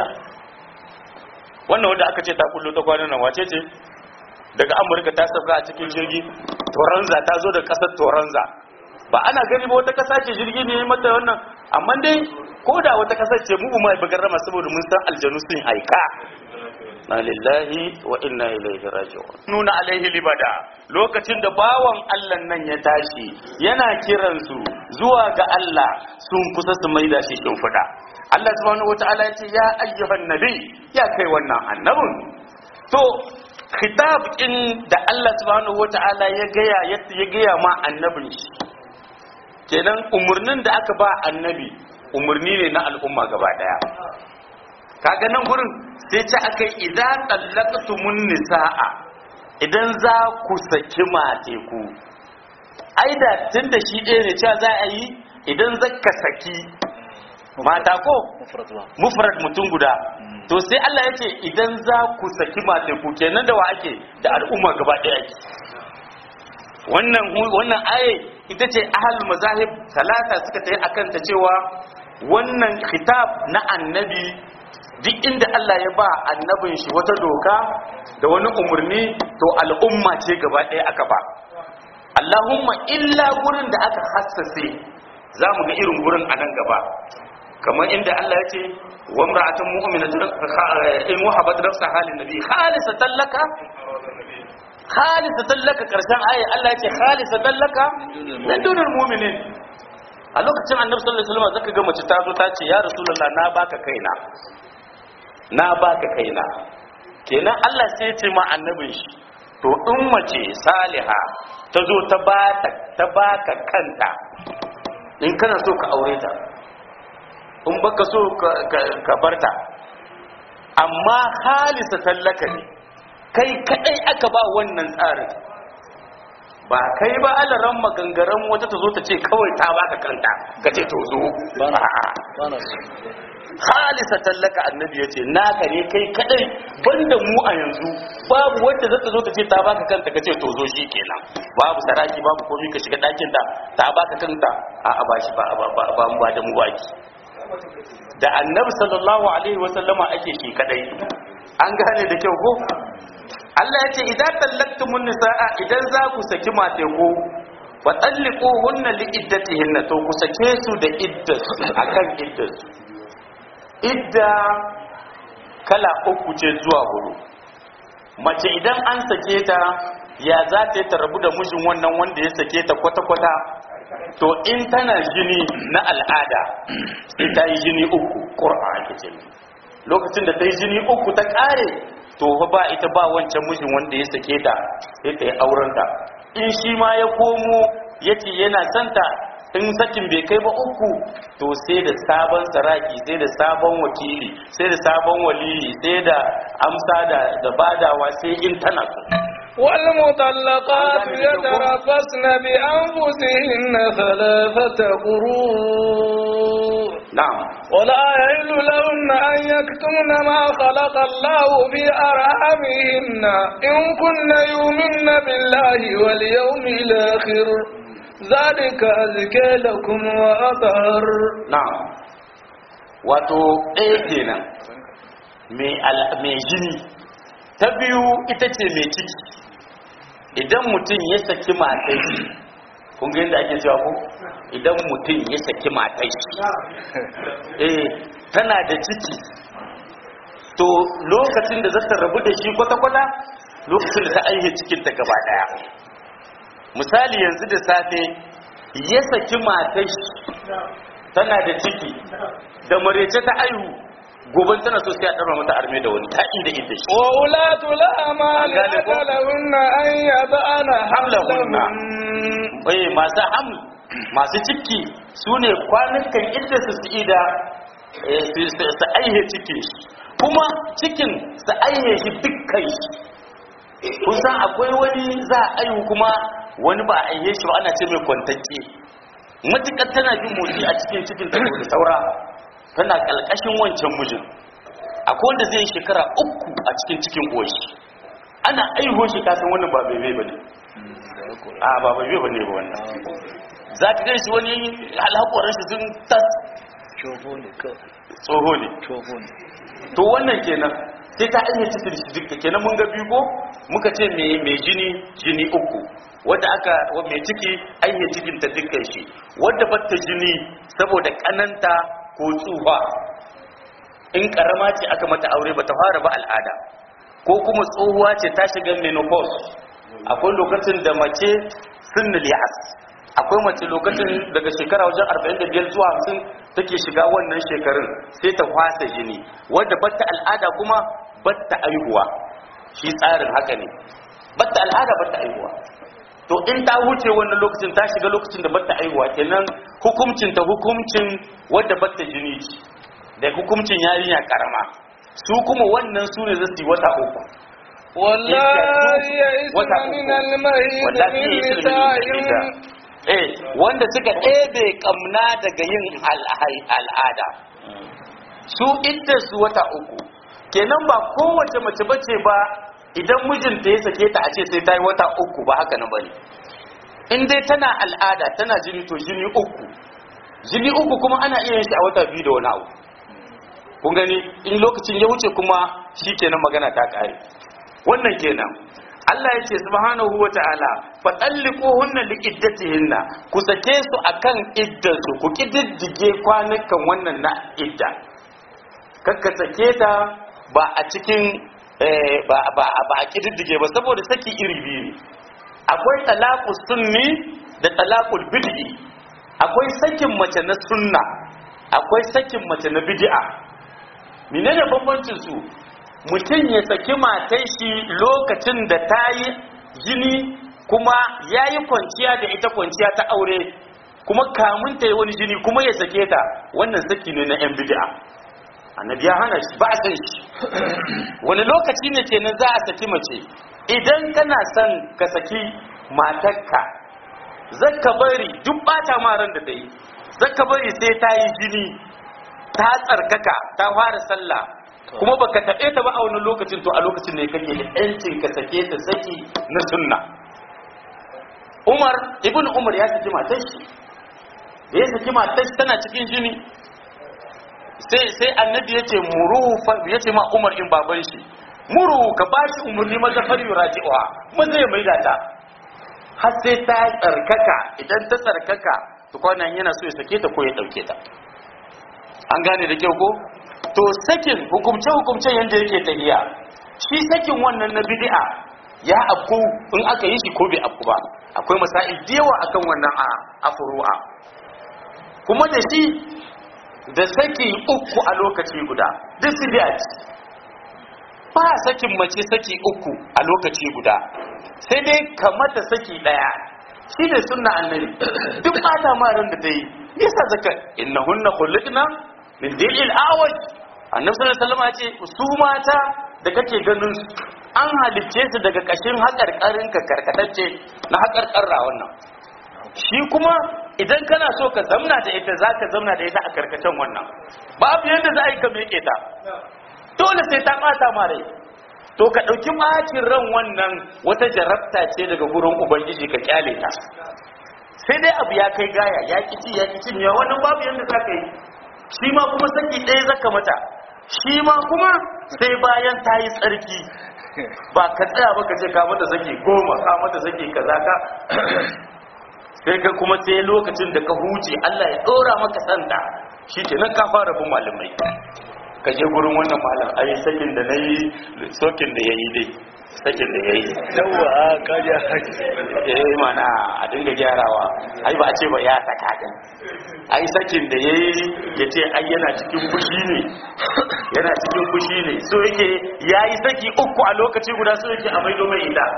S2: wannan wanda aka ce ta kullo ta kwanan nan wace ce daga amurka ta sauka a cikin jirgi toranza ta zo da kasar toranza ba ana gani ba wata kasa ce jirgi ne mata wannan amma dai ko da wata kasa ce mu mai bagar rama saboda mun san aljanu sun haika na lillahi wa inna ilaihi raji'un nuna alaihi libada lokacin da bawan Allah nan ya tashi yana kiran su zuwa ga Allah sun kusa su maida shi shimfiɗa Allah subhanahu wataala ya ce ya ayyuhan nabi ya kai wannan annabin to khitab din da Allah subhanahu wataala ya gaya ya gaya ma annabin shi kenan umurnin da aka ba annabi umurni ne na al'umma gaba daya kaga nan gurin sai ta aka yi idan tsallaktumun nisa'a idan za ku saki mate ku ai da tun da shi ɗaya ne cewa za a yi idan zaka saki mata ko
S3: mufrad ba
S2: mufrad mutum guda to sai Allah ya ce idan za ku saki mate ku kenan da wa ake da al'umma gaba ɗaya ake wannan wannan aye ita ce ahal mazahib talata suka tayi akan ta cewa wannan khitab na annabi duk inda Allah ya ba annabin shi wata doka da wani umarni to al'umma ce gaba ɗaya aka ba Allahumma illa gurin da aka hassase za mu ga irin gurin a nan gaba kamar inda Allah ya ce wa imra'atun mu'minatun in wahabat nafsa halin nabi khalisatan laka khalisatan laka karshen aya Allah ya ce khalisatan laka min dunil mu'minin a lokacin annabi sallallahu alaihi wasallam zaka ga mace ta zo ta ce ya rasulullah na baka kaina na baka kaina kenan Allah sai ya ce ma annabin shi to in mace saliha ta zo ta bata ta baka kanta in kana so ka aure ta in baka so ka ka- ka barta amma halisa tallaka ne kai kadai aka ba wannan tsarin ba kai ba alaran magangaran wata ta zo ta ce kawai ta baka kanta ka ce to zo A'a.
S3: ba na so
S2: halisa tallaka annabi yace naka ne kai kadai banda mu a yanzu babu wanda zata zo ta ce ta baka kanta kace to zo kenan babu saraki babu komai ka shiga dakin ta ta baka kanta a a bashi ba ba ba ba mu ba da mu baki da annabi sallallahu alaihi wasallama ake shi kadai an gane da kyau ko Allah ya ce idan tallaktumun nisaa idan za ku saki mate ko wa talliquhunna li iddatihinna to ku sake su da iddasu akan iddasu idda kala uku ce zuwa hudu mace idan an sake ta ya za ta yi ta rabu da mijin wannan wanda ya sake ta kwata-kwata to in tana jini na al'ada sai ta yi jini uku ƙura ake ce lokacin da ta yi jini uku ta ƙare to fa ba ita ba wancan mijin wanda ya sake ta sai ta yi aurenta in shi ma ya komo ya ce yana santa in sakin bai kai ba uku to sai da sabon saraki sai da sabon wakili sai da sabon waliyi sai da amsa da da badawa sai in tana so
S1: والمطلقات يتربصن بأنفسهن ثلاثة قروء
S2: na'am
S1: ولا يحل لهن أن يكتمن ما خلق الله في أرحامهن إن كن يؤمن بالله واليوم الآخر ذلك أزكى لكم وأطهر
S2: na'am wato ɗaya kenan mai al- mai jini ta biyu ita ce mai ciki idan mutum ya saki matai shi kun ga yadda ake cewa ko idan mutum ya saki matai shi eh tana da ciki to lokacin da zata rabu da shi kwata-kwata lokacin da ta aihe cikinta gaba daya misali yanzu da safe ya saki matai shi tana da ciki da marece ta aihu gobe tana so sai a ɗarma mata arme da wani ta inda inda shi
S1: وأولاة الأعمال
S2: قال لكم.
S1: أجلهن أن يضعن
S2: حملهن.
S1: حملهن
S2: oye masu haml masu ciki su ne kwanukan inda su su ida eh, su- su su aihe cikin shi kuma cikin su aihe shi dukkan shi kusan akwai wani za a aihu kuma wani ba a aihe shi ba ana ce mai kwantacce matukar tana jin motsi a cikin cikin ta da saura tana kalkashin wancan mijin akwai wanda zai yi shekara uku a cikin cikin goshi ana aiho shi kasan wannan ba bebe ba ne a ba bebe ba ne ba wannan za ka gan shi wani alhaƙoran shi sun tas
S3: Coho ne kawai.
S2: tsoho ne
S3: Coho ne.
S2: to wannan kenan sai ta ainihin cikin shi duka kenan mun ga biyu ko muka ce mai mai jini jini uku wadda aka wa mai ciki ainihin cikin ta dukkan shi wadda batta jini saboda kananta ko tsufa in karama ce aka mata aure bata fara ba al'ada ko kuma tsohuwa ce ta shiga menopause akwai lokacin da mace sunnul ya'as akwai mace lokacin daga shekara wajen 45 zuwa 50 take shiga wannan shekarun sai ta kwasa jini wadda batta al'ada kuma batta aihuwa shi tsarin haka ne batta al'ada batta aihuwa to in ta wuce wannan lokacin ta shiga lokacin da batta aihuwa kenan hukuncin ta hukuncin wadda batta jini ce da hukuncin yarinya karama su kuma wannan su ne zai wata uku
S1: والله يئسن
S2: wata
S1: من
S2: uku
S1: المهيد
S2: wallahi
S1: من
S2: ya yi
S1: نسائهم
S2: eh wanda suka ɗebe kamna daga yin al- al'ada su idda su wata uku kenan ba kowace mace bace ba idan mijinta ya sake ta a ce sai ta yi wata uku ba haka nan bane in dai tana al'ada tana jini to jini uku jini uku kuma ana iya yin shi a wata biyu da wani abu kun gani in lokacin ya wuce kuma shi kenan magana ta kare wannan kenan Allah ya ce subhanahu wa ta'ala fatalliquhunna liiddatihinna ku sake su akan iddarsu ku kididdige kwanukan wannan na idda kakka sake ta ba a cikin eh, ba ba ba a kididdige ba saboda saki iri biyu ne akwai talaqus sunni da talaqul bid'i akwai sakin mace na sunna akwai sakin mace na bid'a menene bambancin su mutum ya saki matan shi lokacin da ta yi jini kuma ya yi kwanciya da ita kwanciya ta aure kuma kamun ta yi wani jini kuma ya sake ta wannan saki ne na yan bid'a annabi ya hana shi ba a san shi wani lokaci ne kenan za a saki mace idan kana son ka saki matarka zaka bari duk bata maran da ta yi zaka bari sai ta yi jini ta tsarkaka ta fara sallah kuma baka taɓe ta ba a wani lokacin to a lokacin ne kake da yancin ka sake ta saki na sunna Umar ibn Umar ya saki matar shi da ya saki matar shi tana cikin jini sai sai annabi ya ce muru ya ce ma Umar in baban shi muru ka ba shi umarni maza fari raji'uha maza ya maida ta har sai ta tsarkaka idan ta tsarkaka to kwanan yana so ya sake ta ko ya dauke ta an gane da kyau ko to sakin hukumce hukumce yanda yake tahiya shi sakin wannan na bid'a ya afku in aka yi shi ko bai afku ba akwai masail da yawa akan wannan a afru'a kuma da shi da saki uku a lokaci guda duk su biya ce ba sakin mace saki uku a lokaci guda sai dai kamata saki daya shi ne sunna annabi duk bata marin da ta yi yasa zaka innahunna khuliqna min dilil awaj annabi sallallahu alaihi wasallam ya ce su mata da kake ganin su an halicce su daga kashin haƙarƙarin ka karkatacce na haƙarƙarra wannan shi kuma idan kana so ka zamna da ita za ka zamna da ita a karkacin wannan babu yadda za a yi ka meke ta dole sai ta ɓata ma rai to ka ɗauki ɓacin ran wannan wata jarabta ce daga gurin ubangiji ka kyale ta sai dai abu ya kai gaya ya ci ya ci ya wannan babu yadda za ka yi shi ma kuma saki ɗaya zaka mata shi ma kuma sai bayan ta yi tsarki ba ka tsaya ba ka ce ka mata saki goma ka mata saki kaza ka sai ka kuma sai lokacin da ka huce Allah ya ɗora maka sanda shi ke nan ka fara bin malamai ka je gurin wannan malam ai sakin da na yi sokin da ya yi dai sakin da ya yi
S3: yawa kaja
S2: eh mana a dinga gyarawa ai ba a ce ba ya saka din ai sakin da yayi yace ai yana cikin fushi ne yana cikin fushi ne so yake yayi saki uku a lokaci guda so yake a maido mai ita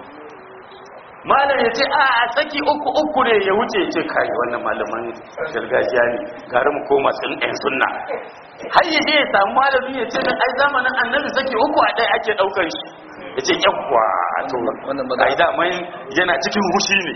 S2: malam yace a a saki uku uku ne ya wuce yace kai wannan malaman gargajiya ne gari mu koma sun ɗan sunna har yaje ya samu malami yace dan ai zamanin annabi saki uku a ɗaya ake ɗaukar shi ya ce yawwa to
S3: Wannan magana.
S2: ai daman yana cikin hushi ne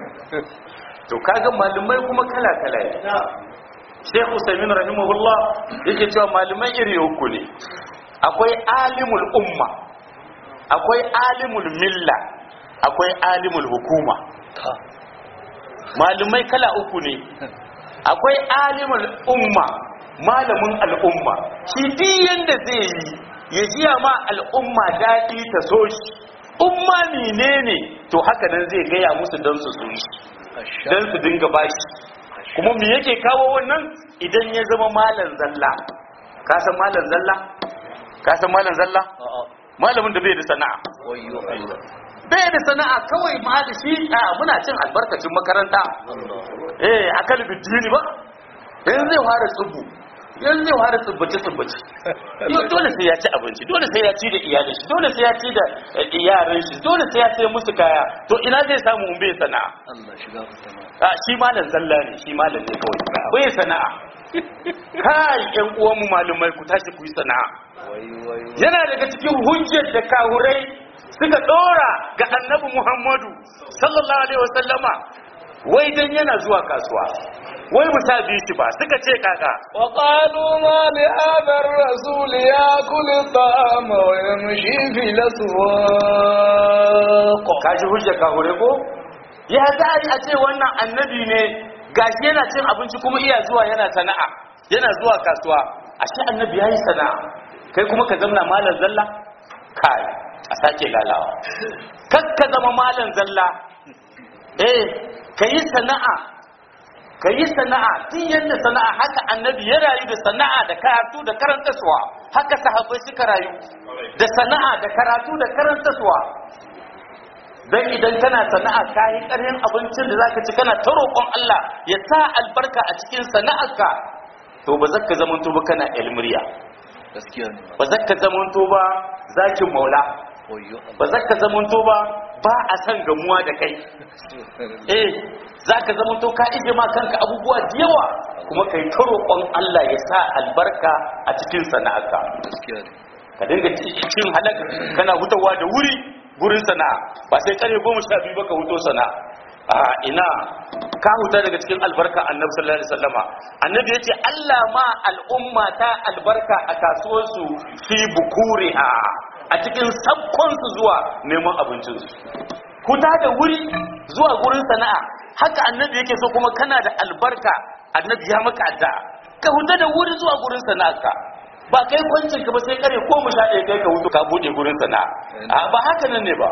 S2: to kaga malamai kuma kala kala ne Sheikh Usaimin rahimahullah yake cewa malamai iri uku ne akwai alimul umma akwai alimul milla akwai alimul hukuma
S3: ta
S2: malamai kala uku ne akwai alimul umma malamin al'umma shi duk yanda zai yi ya jiya ma al'umma daɗi ta so shi umma menene to haka nan zai gaya musu don su so shi
S3: asha
S2: don su dinga bashi kuma me yake kawo wannan idan ya zama malan zalla ka san malan zalla ka san malan zalla
S3: a'a
S2: malamin da bai da sana'a
S3: Wayyo Allah.
S2: bai da sana'a kawai ma da shi a muna cin albarkacin makaranta
S3: Allah.
S2: eh a kalibin dini ba yanzu zai fara tsubu yanzu zai fara tsubbace tsubbace yau dole sai ya ci abinci dole sai ya ci da iyalin shi dole sai ya ci da eh, yaran shi dole sai ya sai musu kaya to ina zai samu in bai sana'a
S3: Allah shiga fitama.
S2: a shi malam zalla ne shi malam ne kawai bai sana'a kai yan uwanmu malumai ku tashi ku yi sana'a
S3: Wayyo wayyo.
S2: yana daga cikin hujjar da kahurai suka dora ga annabi Muhammadu sallallahu alaihi wasallama wai dan yana zuwa kasuwa wai mu ta bi shi ba suka ce kaka
S1: وقالوا ما لهذا الرسول يأكل الطعام ويمشي في الأسواق
S2: kaji hujjar kahure ko ya za a yi a ce wannan annabi ne gashi yana cin abinci kuma iya zuwa yana sana'a yana zuwa kasuwa ashe annabi yayi sana'a kai kuma ka zamna malam zalla kai a sake lalawa kar ka zama malam zalla eh kayi sana'a kayi sana'a tun yadda sana'a haka annabi ya rayu da sana'a da karatu da karantaswa haka sahabbai suka rayu da sana'a da karatu da karantaswa dan idan kana sana'a ka yi ƙarfin abincin da zaka ci kana ta roƙon Allah ya sa albarka a cikin sana'arka to ba zaka zamanto ba kana ilmiriya
S3: Gaskiya ne.
S2: ba zaka zamanto ba zakin maula
S3: Wayyo
S2: ba zaka zamanto ba ba a san gamuwa da kai
S3: Allah.
S2: eh zaka zamanto ka ije ma kanka abubuwa da yawa kuma kai ta roƙon Allah ya sa albarka a cikin sana'arka
S3: Gaskiya ne.
S2: ka dinga cin halak kana hutawa da wuri gurin sana'a ba sai kare goma sha biyu ba ka huto sana'a a ina ka huta daga cikin albarka annabi sallallahu alaihi wasallama annabi yace Allah ma al'umma ta albarka a kasuwarsu fi bukuriha a cikin sabkon su zuwa neman abincin su huta da wuri zuwa gurin sana'a haka annabi yake so kuma kana da albarka annabi ya maka addu'a ka huta da wuri zuwa gurin sana'arka ba kai kwancin ka ba sai kare ko mu sha ɗaya kai ka hutu ka buɗe gurin sana'a a ba haka nan ne ba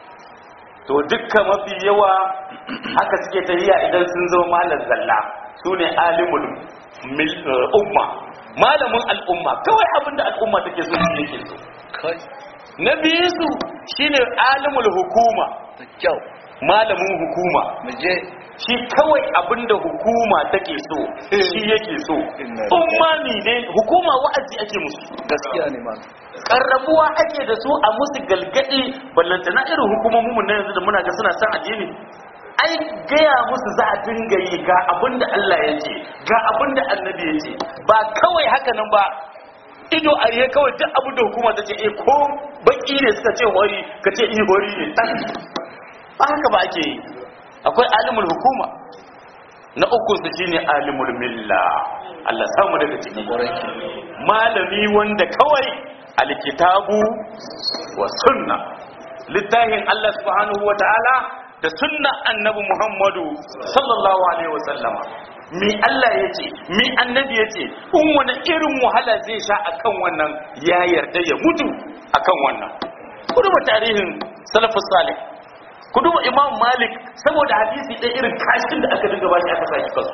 S2: to dukkan mafi yawa haka suke tafiya idan sun zama malam zalla su ne alimul mil- eh, umma malamin al'umma kawai abinda al'umma take so shi yake so
S3: Kai.
S2: na biyu su shine alimul hukuma
S3: Da kyau.
S2: malamin hukuma
S3: Mu je.
S2: shi kawai abinda hukuma take so shi yake so
S3: Inna
S2: umma ne ne hukuma wa'azi ake musu
S3: Gaskiya ne man.
S2: karrabuwa ake da su a musu galgadi ballantana irin hukumomin mu na yanzu da muna ga suna san addini ai gaya musu za a dinga yi ga abinda Allah ya ce ga abinda annabi ya ce ba kawai haka nan ba ido a riye kawai duk abin da hukuma ta ce eh ko baki ne suka ce hori ka ce i hori ne tan ba haka ba ake yi akwai alimul hukuma na uku su shine alimul milla Allah samu daga ciki
S3: Kwarai.
S2: malami wanda kawai alkitabu wa sunna littafin Allah subhanahu wa ta'ala da sunna annabi Muhammadu sallallahu alaihi wa sallama mi Allah yace mi annabi yace in wani irin wahala zai sha akan wannan ya yarda ya mutu akan wannan ku duba tarihin salafus salih ku duba imam malik saboda hadisi ɗaya irin kashin da aka dinga bashi aka saki kansu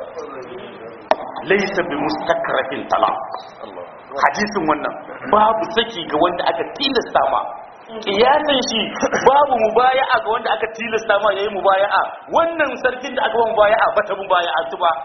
S2: laysa bi mustakrafin talaq
S3: Allah.
S2: hadisin wannan babu saki ga wanda aka tilasta ma kiyasan shi babu mubaya'a ga wanda aka tilasta ma yayi mubaya'a wannan sarkin da aka ba mubaya'a bata mubaya'a su ba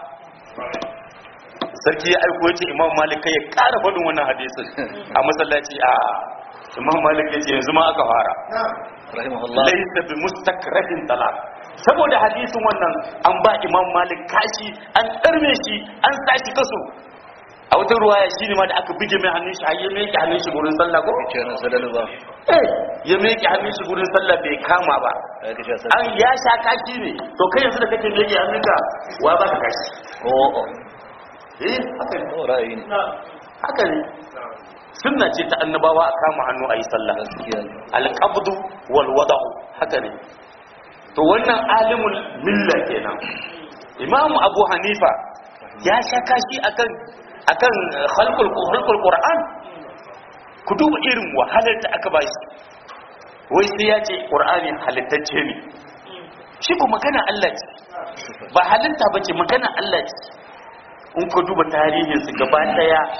S2: sarki ya aiko yace imam malik kai ya ƙara faɗin wannan hadisin a masallaci a imam malik yace yanzu ma aka fara
S3: Rahimahullah.
S2: laysa bi mustakrahin talaq saboda hadisin wannan an ba imam malik kashi an ɗarme shi an sashi kaso a wata ruwaya shi ne ma da aka bige mai hannun shi har ya meke hannun shi gurin sallah ko
S3: Ce na sadalu ba.
S2: eh ya meke hannun shi gurin sallah bai kama ba
S3: Ya ka sha
S2: an
S3: sadalu.
S2: ya sha kashi ne to kai yanzu da kake meke hannunka wa ba ka kashi
S3: Oh, oh.
S2: eh haka ne
S3: Oh, ra'ayi ne.
S2: haka ne sunna ce ta annabawa a kama hannu a yi sallah
S3: Gaskiya ne.
S2: alqabdu wal wada'u haka ne to wannan alimul milla kenan imamu abu hanifa ya sha kashi akan akan khalqul khalqul qur'an ku duba irin wahalar da aka bashi wai sai ya ce qur'ani halittacce ne shi ko magana Allah ce ba halitta bace magana Allah ce in ku duba tarihin su gaba daya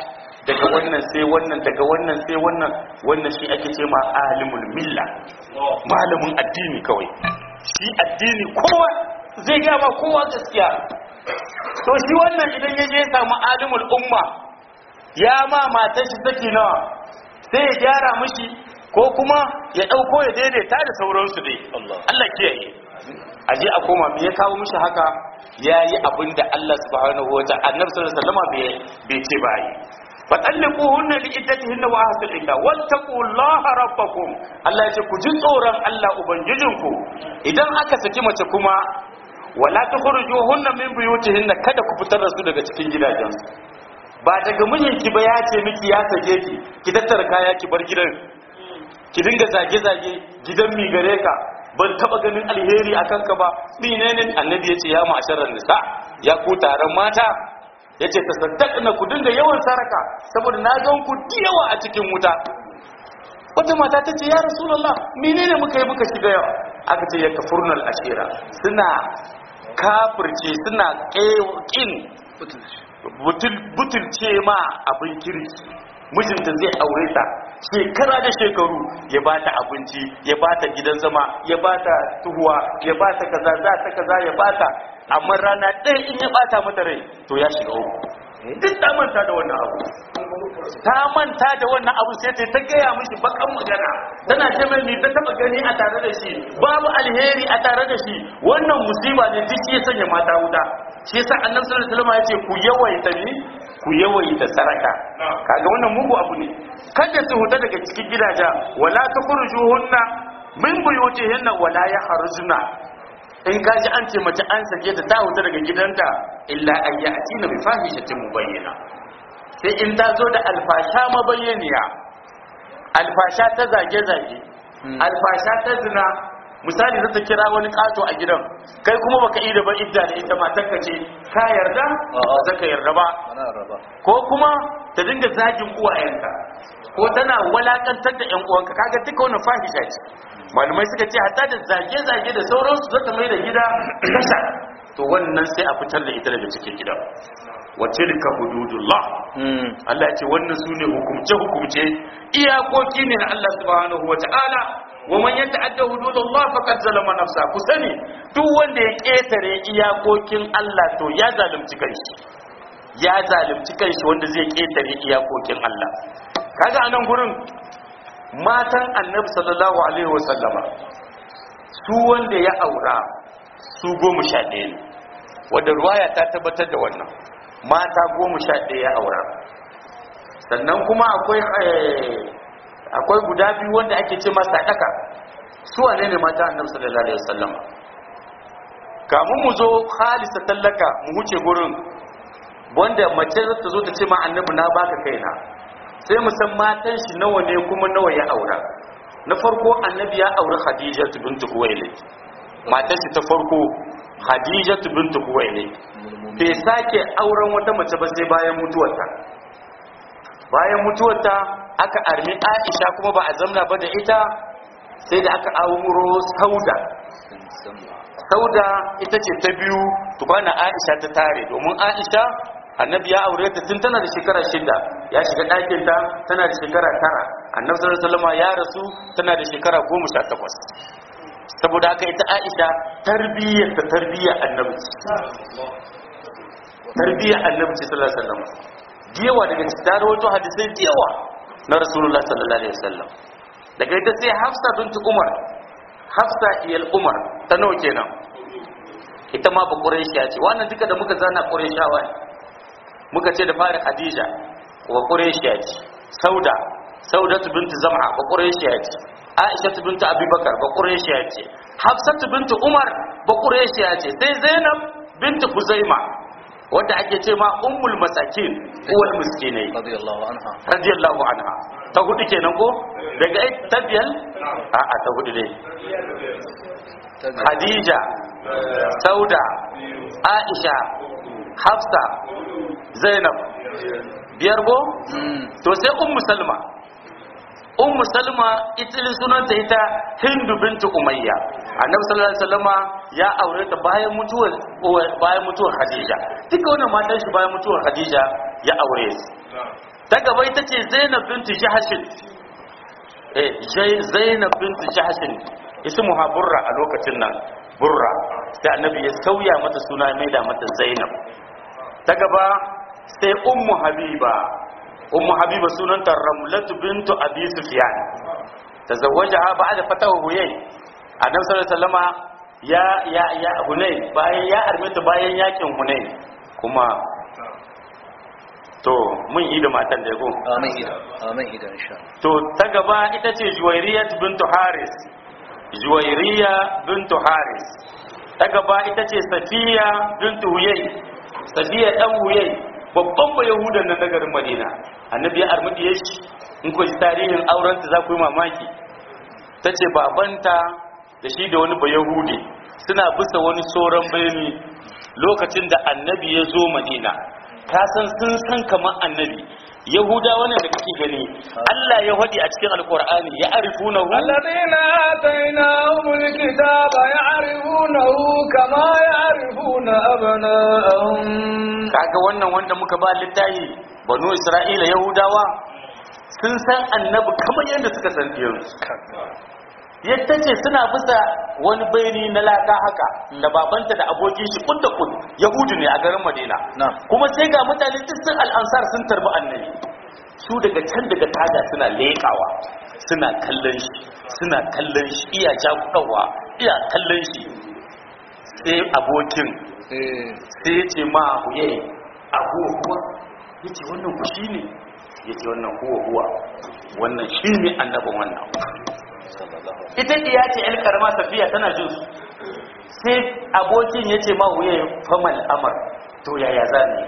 S2: daga wannan sai wannan daga wannan sai wannan wannan shi ake ce ma alimul milla malamin addini kawai shi addini kowa zai gaya ma kowa gaskiya to shi wannan idan ya je ya samu alimul umma ya ma matar shi saki nawa sai ya gyara mishi ko kuma ya ɗauko ya daidaita da sauransu dai
S3: Allah.
S2: Allah kiyaye a je a koma me ya kawo mishi haka ya yi abin da Allah subhanahu wa ta'ala annabi sallallahu alaihi wasallam bai bai ce ba yi fatalliquhunna li iddatihinna wa ahsul idda wattaqullaha rabbakum Allah ya ce ku ji tsoron Allah ubangijinku idan aka saki mace kuma wala tukhrijuhunna min buyutihinna kada ku fitar da su daga cikin gidajensu ba daga mijinki ba ya ce miki ya sake ki ki tattara kaya ki bar gidan ki dinga zage-zage gidan mi gare ka ban taba ganin alheri a kanka ba menene annabi ya ce ya ma'asharar nisa ya ku taron mata ya ce ta saddaka ku dinga yawan saraka saboda na gan ku da yawa a cikin wuta wata mata ta ce ya rasulallah menene muka yi muka shiga yawa aka ce ya kafurnal ashira suna kafirce suna kin butulce ma abin kirki mijinta zai aure ta shekara da shekaru ya ba ta abinci ya ba ta gidan zama ya ba ta tuhuwa ya ba ta kaza za ta kaza ya ba ta amma rana ɗaya in ya bata mata rai to ya shiga uku duk ta manta da wannan abu ta manta da wannan abu sai ta ta gaya mishi bakan magana tana ce mai ni ta taba gani a tare da shi babu alheri a tare da shi wannan musiba ne duk ya sanya mata wuta shi yasa annabi sallallahu alaihi wasallam ya ce ku yawaita ni ku yawaita saraka kaga wannan mugu abu ne kada su huta daga cikin gidaja wala tukhrujuhunna min buyutihinna wala yakhrujuna in ka ji an ce mace an sake ta ta huta daga gidanta illa an ya'tina bi fahishatin mubayyana sai in ta zo da alfasha mabayyaniya alfasha ta zage-zage alfasha ta zina misali zata kira wani kato a gidan kai kuma baka yi da ba idda da ita matarka ce ka yarda ba za ka yarda ba
S3: Mana raba.
S2: ko kuma ta dinga zagin uwayenka ko tana walakantar da yan uwanka kaga duka wannan fahisha ce malamai suka ce hatta da zage-zage da sauransu zata mai da gida kasha to wannan sai a fitar da ita daga cikin gida wa tilka hududullah
S3: Mm.
S2: Allah ya ce wannan sune hukumce hukumce iyakoki ne na Allah subhanahu wata'ala wa man yata'adda hududallah faqad zalama nafsa ku sani duk wanda ya ketare iyakokin Allah to ya zalunci kanshi ya zalunci kanshi wanda zai ketare iyakokin Allah kaga anan gurin matan annabi sallallahu alaihi wasallama su wanda ya aura su goma sha ɗaya ne wadda ruwaya ta tabbatar da wannan mata goma sha ɗaya ya aura sannan kuma akwai eh, akwai guda biyu wanda ake ce masa ɗaka su wane ne mata annabi sallallahu alaihi wasallama kamun mu zo halisa tallaka mu huce gurin wanda mace za ta zo ta ce ma annabi na baka kaina sai mu san matan shi nawa ne kuma nawa ya aura na farko annabi ya auri khadija bint khuwailid matan shi ta farko khadija bint khuwailid bai sake auren wata mace ba sai bayan mutuwarta bayan mutuwarta aka armi aisha kuma ba a zamna ba da ita sai da aka auro sauda sauda ita ce ta biyu tukwana aisha ta tare domin aisha annabi ya aure ta tun tana da shekara shida ya shiga ɗakinta tana da shekara tara annabi sallallahu alaihi wasallam ya rasu tana da shekara goma sha takwas saboda haka ita aisha tarbiyyar ta tarbiyyar annabi ce. tarbiyyar annabi ce sallallahu alaihi wasallam diyawa daga cikin ta rawaito hadisai diyawa na rasulullah sallallahu alaihi wasallam daga ita sai hafsa bint umar hafsa iyal umar ta nawa kenan ita ma ba quraishiya ce wannan duka da muka zana quraishawa ne muka ce da fara khadija wa quraishiya ce sauda saudatu bint zam'a ba quraishiya ce aisha bint abubakar ba quraishiya ce hafsatu bint umar ba quraishiya ce sai zainab bint huzaima wadda ake ce ma ummul masakin uwal miskinai
S3: radiyallahu anha
S2: radiyallahu anha ta hudu kenan ko daga ai tabiyal a a ta hudu dai Khadija Sauda Aisha Hafsa Zainab biyar go
S3: Mm.
S2: to sai ummu Salma ummu Salma ita sunanta ita Hindu bintu Umayya Annabi sallallahu alaihi wasallama ya aure ta bayan mutuwar bayan mutuwar Khadija duka wannan matan shi bayan mutuwar Khadija ya aure su ta gaba ita ce zainab bintu jahashin eh Jai- zainab bintu jahashin ismuha burra a lokacin nan burra sai annabi ya sauya mata suna ya maida mata zainab ta gaba sai ummu habiba ummu habiba sunanta ramlatu bintu abi sufyan tazawwajaha ba'da fatahu huyay annabi sallallahu alaihi wasallama ya ya ya hunay bayan ya armita bayan yakin hunay kuma to mun yi da matan da yago
S3: amin ida amin ida insha Allah
S2: to ta gaba ita ce juwairiya bintu haris juwairiya bintu haris ta gaba ita ce safiya bintu huyai safiya dan huyai babban ba yahudan nan na garin madina annabi ya armudi ya shi in ku ji tarihin aurenta za ku yi mamaki ta ce babanta da shi da wani ba yahudi suna bisa wani tsoron birni lokacin da annabi ya zo madina ka san sun san kamar annabi yahuda wannan da kake gani Allah ya faɗi a cikin alkur'ani ya arifuna hu
S1: الذين آتيناهم الكتاب يعرفونه كما يعرفون أبناءهم
S2: kaga wannan wanda muka ba littafi banu isra'ila yahudawa sun san annabi kamar yadda suka san diyansu yadda ce suna bisa wani bayani na laka haka da babanta da abokin shi kun da kun yahudu ne a garin madina
S3: Na'am.
S2: kuma sai ga mutane duk sun al'ansar sun tarbi annabi su daga can daga tada suna leƙawa suna kallon shi suna kallon shi iya jakudawa iya kallon shi sai abokin
S3: eh
S2: sai ya ce ma huye a huwa huwa ya ce wannan ku shi ne ya ce wannan huwa huwa wannan shi ne annabin wannan
S3: sallallahu alaihi
S2: ita ya ce yan karama tafiya tana jin su sai abokin ya ce ma huye famal amar to yaya za ne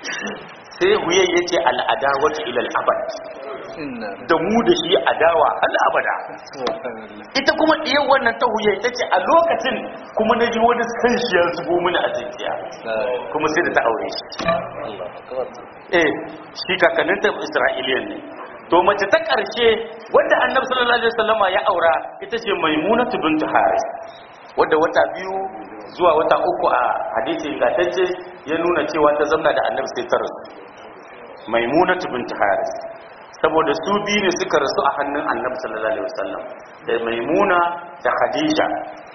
S2: sai huye ya ce al'adawatu ilal abad
S3: inna
S2: da mu da shi adawa hal abada
S3: subhanallah
S2: ita kuma ɗiyar wannan ta huye ta ce a lokacin kuma na ji wani san shi ya zubo mini a zuciya
S3: la
S2: kuma sai da ta aure shi
S3: Allah akbar
S2: eh shi kakanninta isra'iliyan ne to mace ta ƙarshe wadda annabi sallallahu alaihi wasallama ya aura ita ce maimunatu bint haris wadda wata biyu zuwa wata uku a hadisi ingantacce ya nuna cewa ta zamna da annabi sai ta rasu maimunatu bint haris saboda su biyu ne suka rasu a hannun annabi sallallahu alaihi wasallam da maimuna da khadija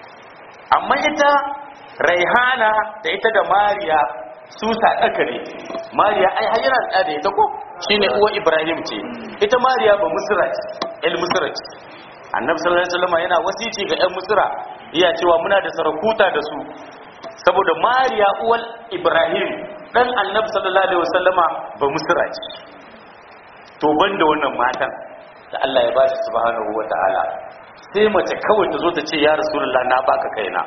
S2: amma ita raihana da ita da mariya su sadaka ne mariya ai har yana da ita ko shine uwa ibrahim ce ita mariya ba musra ce el musra ce annabi sallallahu alaihi wasallam yana wasici ga ƴan musra iya cewa muna da sarakuta da su saboda mariya uwal ibrahim dan annabi sallallahu alaihi wasallama ba musra ce to banda wannan matan da Allah ya bashi subhanahu wataala sai mace kawai ta zo ta ce ya rasulullah na baka kaina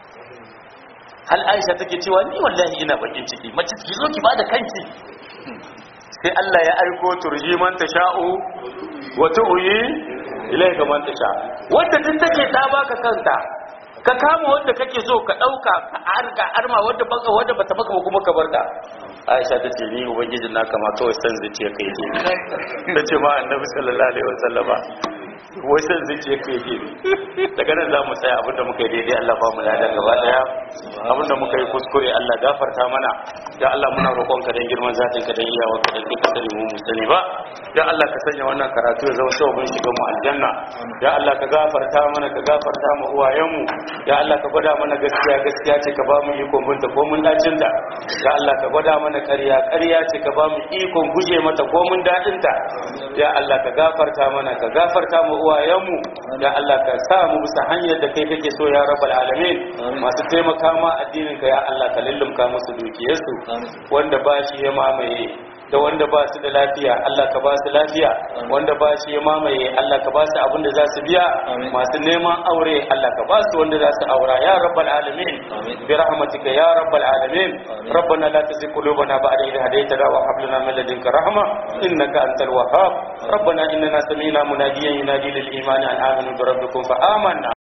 S2: hal aisha take cewa ni wallahi ina bakin ciki mace ki zo ki bada kanki sai Allah ya aiko turji man tasha'u wa tu'yi ilayka man tasha wanda duk take ta baka kanta ka kama wanda kake so ka dauka ka arga arma wanda baka wanda bata baka ba kuma ka barka Aisha ta ce ni ubangijin naka ma kawai san zuciya kai ke ta ce ma annabi sallallahu alaihi wasallama wai san zuciya kai ke daga nan za mu tsaya abinda muka yi daidai Allah ba mu lada gaba daya abinda muka yi kuskure Allah gafarta mana ya Allah muna roƙon ka dan girman zatin ka dan iyawa ka dan ka sani mu mu sani ba ya Allah ka sanya wannan karatu ya zama sabon shiga mu aljanna ya Allah ka gafarta mana ka gafarta mu uwayen mu ya Allah ka gwada mana gaskiya gaskiya ce ka ba mu ikon binta ko mun dacin ta ya Allah ka gwada mana ƙarya ƙarya ce ka ba mu ikon guje mata ko mun dadin ta ya Allah ka gafarta mana ka gafarta mu uwayen mu ya Allah ka sa mu bisa hanyar da kai kake so ya rabbal alamin masu taimaka ma addinin ka ya Allah ka lullumka musu dukiyarsu wanda ba shi ya mamaye da wanda ba su da lafiya Allah ka ba su lafiya wanda ba shi ya mamaye Allah ka ba su abin da za su biya masu neman aure Allah ka ba su wanda za su aura ya rabbal alamin bi rahmatika ya rabbal alamin rabbana la tuzigh qulubana ba'da idh hadaytana wa hab lana min ladunka rahma innaka antal wahhab rabbana innana sami'na munadiyan yunadi lil imani an aminu bi rabbikum fa amanna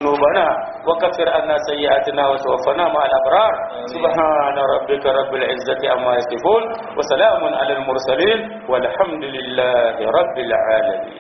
S2: ذنوبنا وكفر عنا سيئاتنا وتوفنا مع الأبرار سبحان ربك رب العزة عما يصفون وسلام على المرسلين والحمد لله رب العالمين